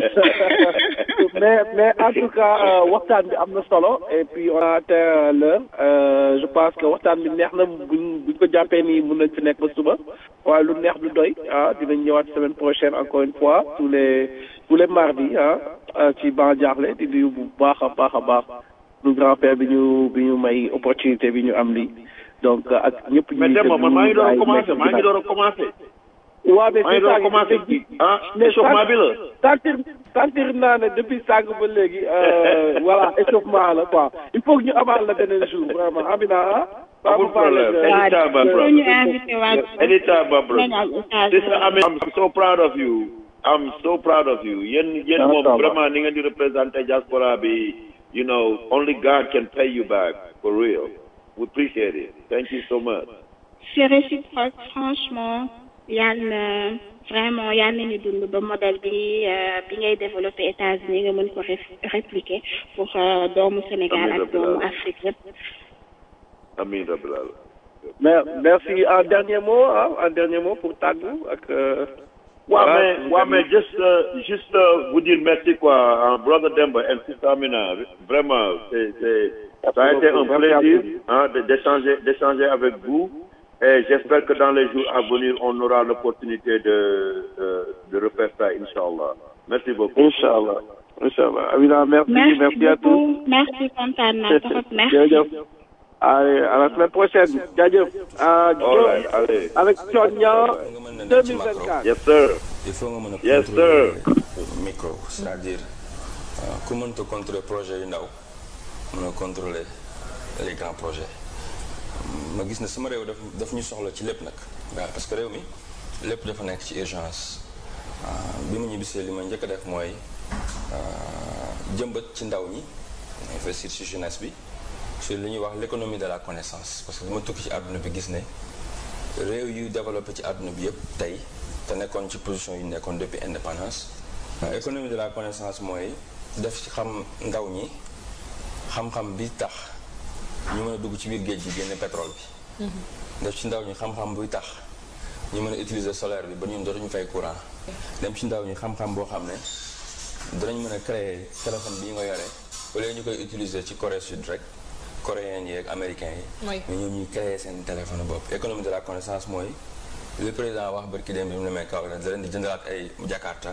mais mais en tout cas euh, waxtaan bi am na solo et puis on a atteint l'heure euh, je pense que waxtaan bi neex na buñ buñ ko jàppee nii mun nañ fi nekk ba suba waaye lu neex du doy ah dinañ ñëwaat semaine prochaine encore une fois tous les tous les mardis ah euh, ci ban jaaxle di nuyu bu baax a baax a baax lu grand père bi ñu bi ñu may opportunité bi ñu am lii donc euh, ak ñëpp ñu mais Demba man maa ngi door a commencé maa ngi door a commencé waaw mais maa ngi door a commencé ah échauffement bi la sentir sentir naa ne depuis sànq ba léegi euh, voilà échauffement la quoi il faut que ñu amal la beneen jour vraiment Amina ah. amul problème anytime my soo brother ñu invité waat anytime my brother nañ am Sister occasion Amin, I'm so proud of you. I'm so proud of you. Yéen yéen Ah, moom ça va. vraiment ni ngeen di représenter diaspora bi, you know, only God can pay you back for real. We appreciate it. Thank you so much. c'est réciproque franchement yàlla vraiment yàlla nañu dund ba modèle bi euh, bi ngay développé États-Unis nga mën ko ref- répliquer pour euh, doomu Sénégal Amiin ak doomu rabbil Afrique yëpp. Amin rabbil alamin. Mer- merci un dernier mot ah un dernier mot pour tàggu ak. euh, Ouais, voilà, mais, suñu ouais, gan mais yi. juste, euh, juste euh, vous dire merci quoi, hein, brother Demba et sister Amina. Vraiment, c'est, c'est, ça a été un Merci à plaisir vous. hein, de- d'échanger, d'échanger avec vous. Et j'espère que dans les jours à venir, on aura l'opportunité de, de, de refaire ça, Inch'Allah. Merci beaucoup. Inch'Allah Inch'Allah Amina merci merci merci à tous. beaucoup merci kontaan naa trop merci. jërëjëf allez à la semaine prochaine jaajëf. ah All right, allez. avec Sonia nga mën na nekk ci macro 2024. Yes, sir. il faut nga mën a Yes, contrôler sir. micro c'est-à-dire euh, ku mënta contrôler projet yu ndaw mën a contrôler les grands projets ma gis ne sama réew daf daf ñu soxla ci lépp nag waaw parce que réew mi lépp dafa nekk ci urgence Ah, bi mu ñibbisee li ma njëkk a def mooy ah, jëmbat ci ndaw ñi investir ci jeunesse bi sur li ñuy wax l'économie de la connaissance parce que bi ma tukki ci àdduna bi gis ne réew yu développé ci àdduna bi yëpp tey te nekkoon ci position yu nekkoon depuis indépendance waaw économie de la connaissance mooy def ci xam ndaw ñi xam-xam bi tax ñu mën a dugg ci biir géej gi génne pétrole bi def ci ndaw ñi xam-xam buy tax ñu mën a utiliser solaire bi ba ñun dootuñu fay courant dem ci ndaw ñi xam-xam boo xam ne danañ mën a créer téléphone bi ñu nga yore au lieu ñu koy utiliser ci Corée Sud rek coréens yi ak américains yi Oui. mais ñoom ñuy créer seen téléphone bopp économie de la connaissance mooy le président wax barki dem bi mu ne may kaw da leen di jëndalaat ay jakarta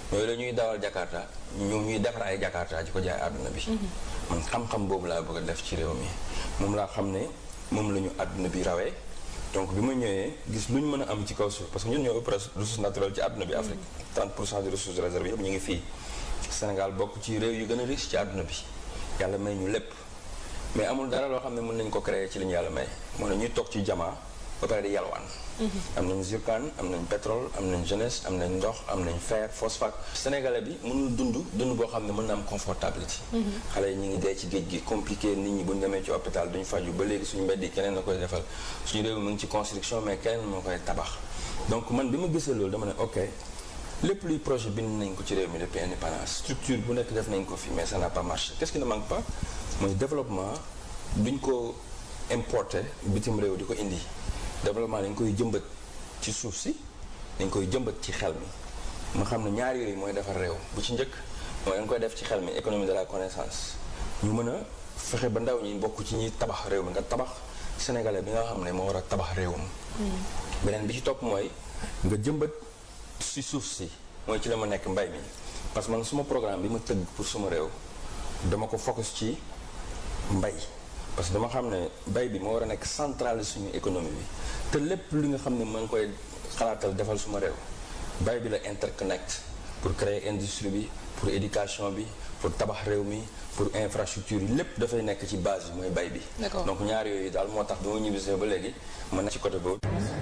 yooyu la ñuy dawal Jakarta ñu ñuy defar ay Jakarta ji ko jaay àdduna bi man xam-xam boobu laa bëgg a def ci réew mi moom laa xam ne moom la ñu àdduna bi rawee donc bi ma ñëwee gis lu ñu mën a am ci kaw suuf parce que ñun ñoo ëpp ressource naturelle ci àdduna bi Afrique 30 pour cent des ressources réservées yëpp ñu ngi fii Sénégal bokk ci réew yu gën a riche ci àdduna bi yàlla may ñu lépp mais amul dara loo xam ne mën nañ ko créer ci li ñu yàlla may moo ne ñuy toog ci jamaa ba pare di yalwaan am nañ zircon am nañ pétrole am nañ jeunesse am nañ ndox am nañ fer phosphate sénégalais bi mënul dund dund boo xam ne mën na am confortabilité xale yi ñu ngi dee ci géej gi compliqué nit ñi bu ñu demee ci hôpital duñu faju ba léegi suñu mbedd yi keneen na koy defal suñu réew mi mu ngi ci construction mais keneen moo koy tabax donc man bi ma gisee loolu dama ne ok lépp luy projet bind nañ ko ci réew mi depuis indépendance structure bu nekk def nañ ko fi mais ça n'a pas marché qu'est-ce qui ne manque pas mooy développement duñ ko importer bitim réew di ko indi développement dañ koy jëmbat ci suuf si dañ koy jëmbat ci xel mi ma xam ne ñaari yooyu mooy defar réew bu ci njëkk mooy dañ koy def ci xel mi économie de la connaissance ñu mën a fexe ba ndaw ñi bokk ci ñi tabax réew mi nga tabax sénégalais bi nga xam ne moo war a tabax réewam beneen bi ci topp mooy nga jëmbat si suuf si mooy ci la ma nekk mbay mi parce que man suma programme bi ma tëgg pour suma réew dama ko focus ci mbay parce que dama xam ne bay bi moo war a nekk centrale suñu économie bi te lépp li nga xam ne maa ngi koy xalaatal defal suma réew bay bi la interconnect pour créer industrie bi pour éducation bi pour tabax réew mi pour infrastructure yi lépp dafay nekk ci base bi mooy bay bi D'accord. donc ñaar yooyu daal moo tax bi ma ñibbisee ba léegi ma nekk ci côté boobu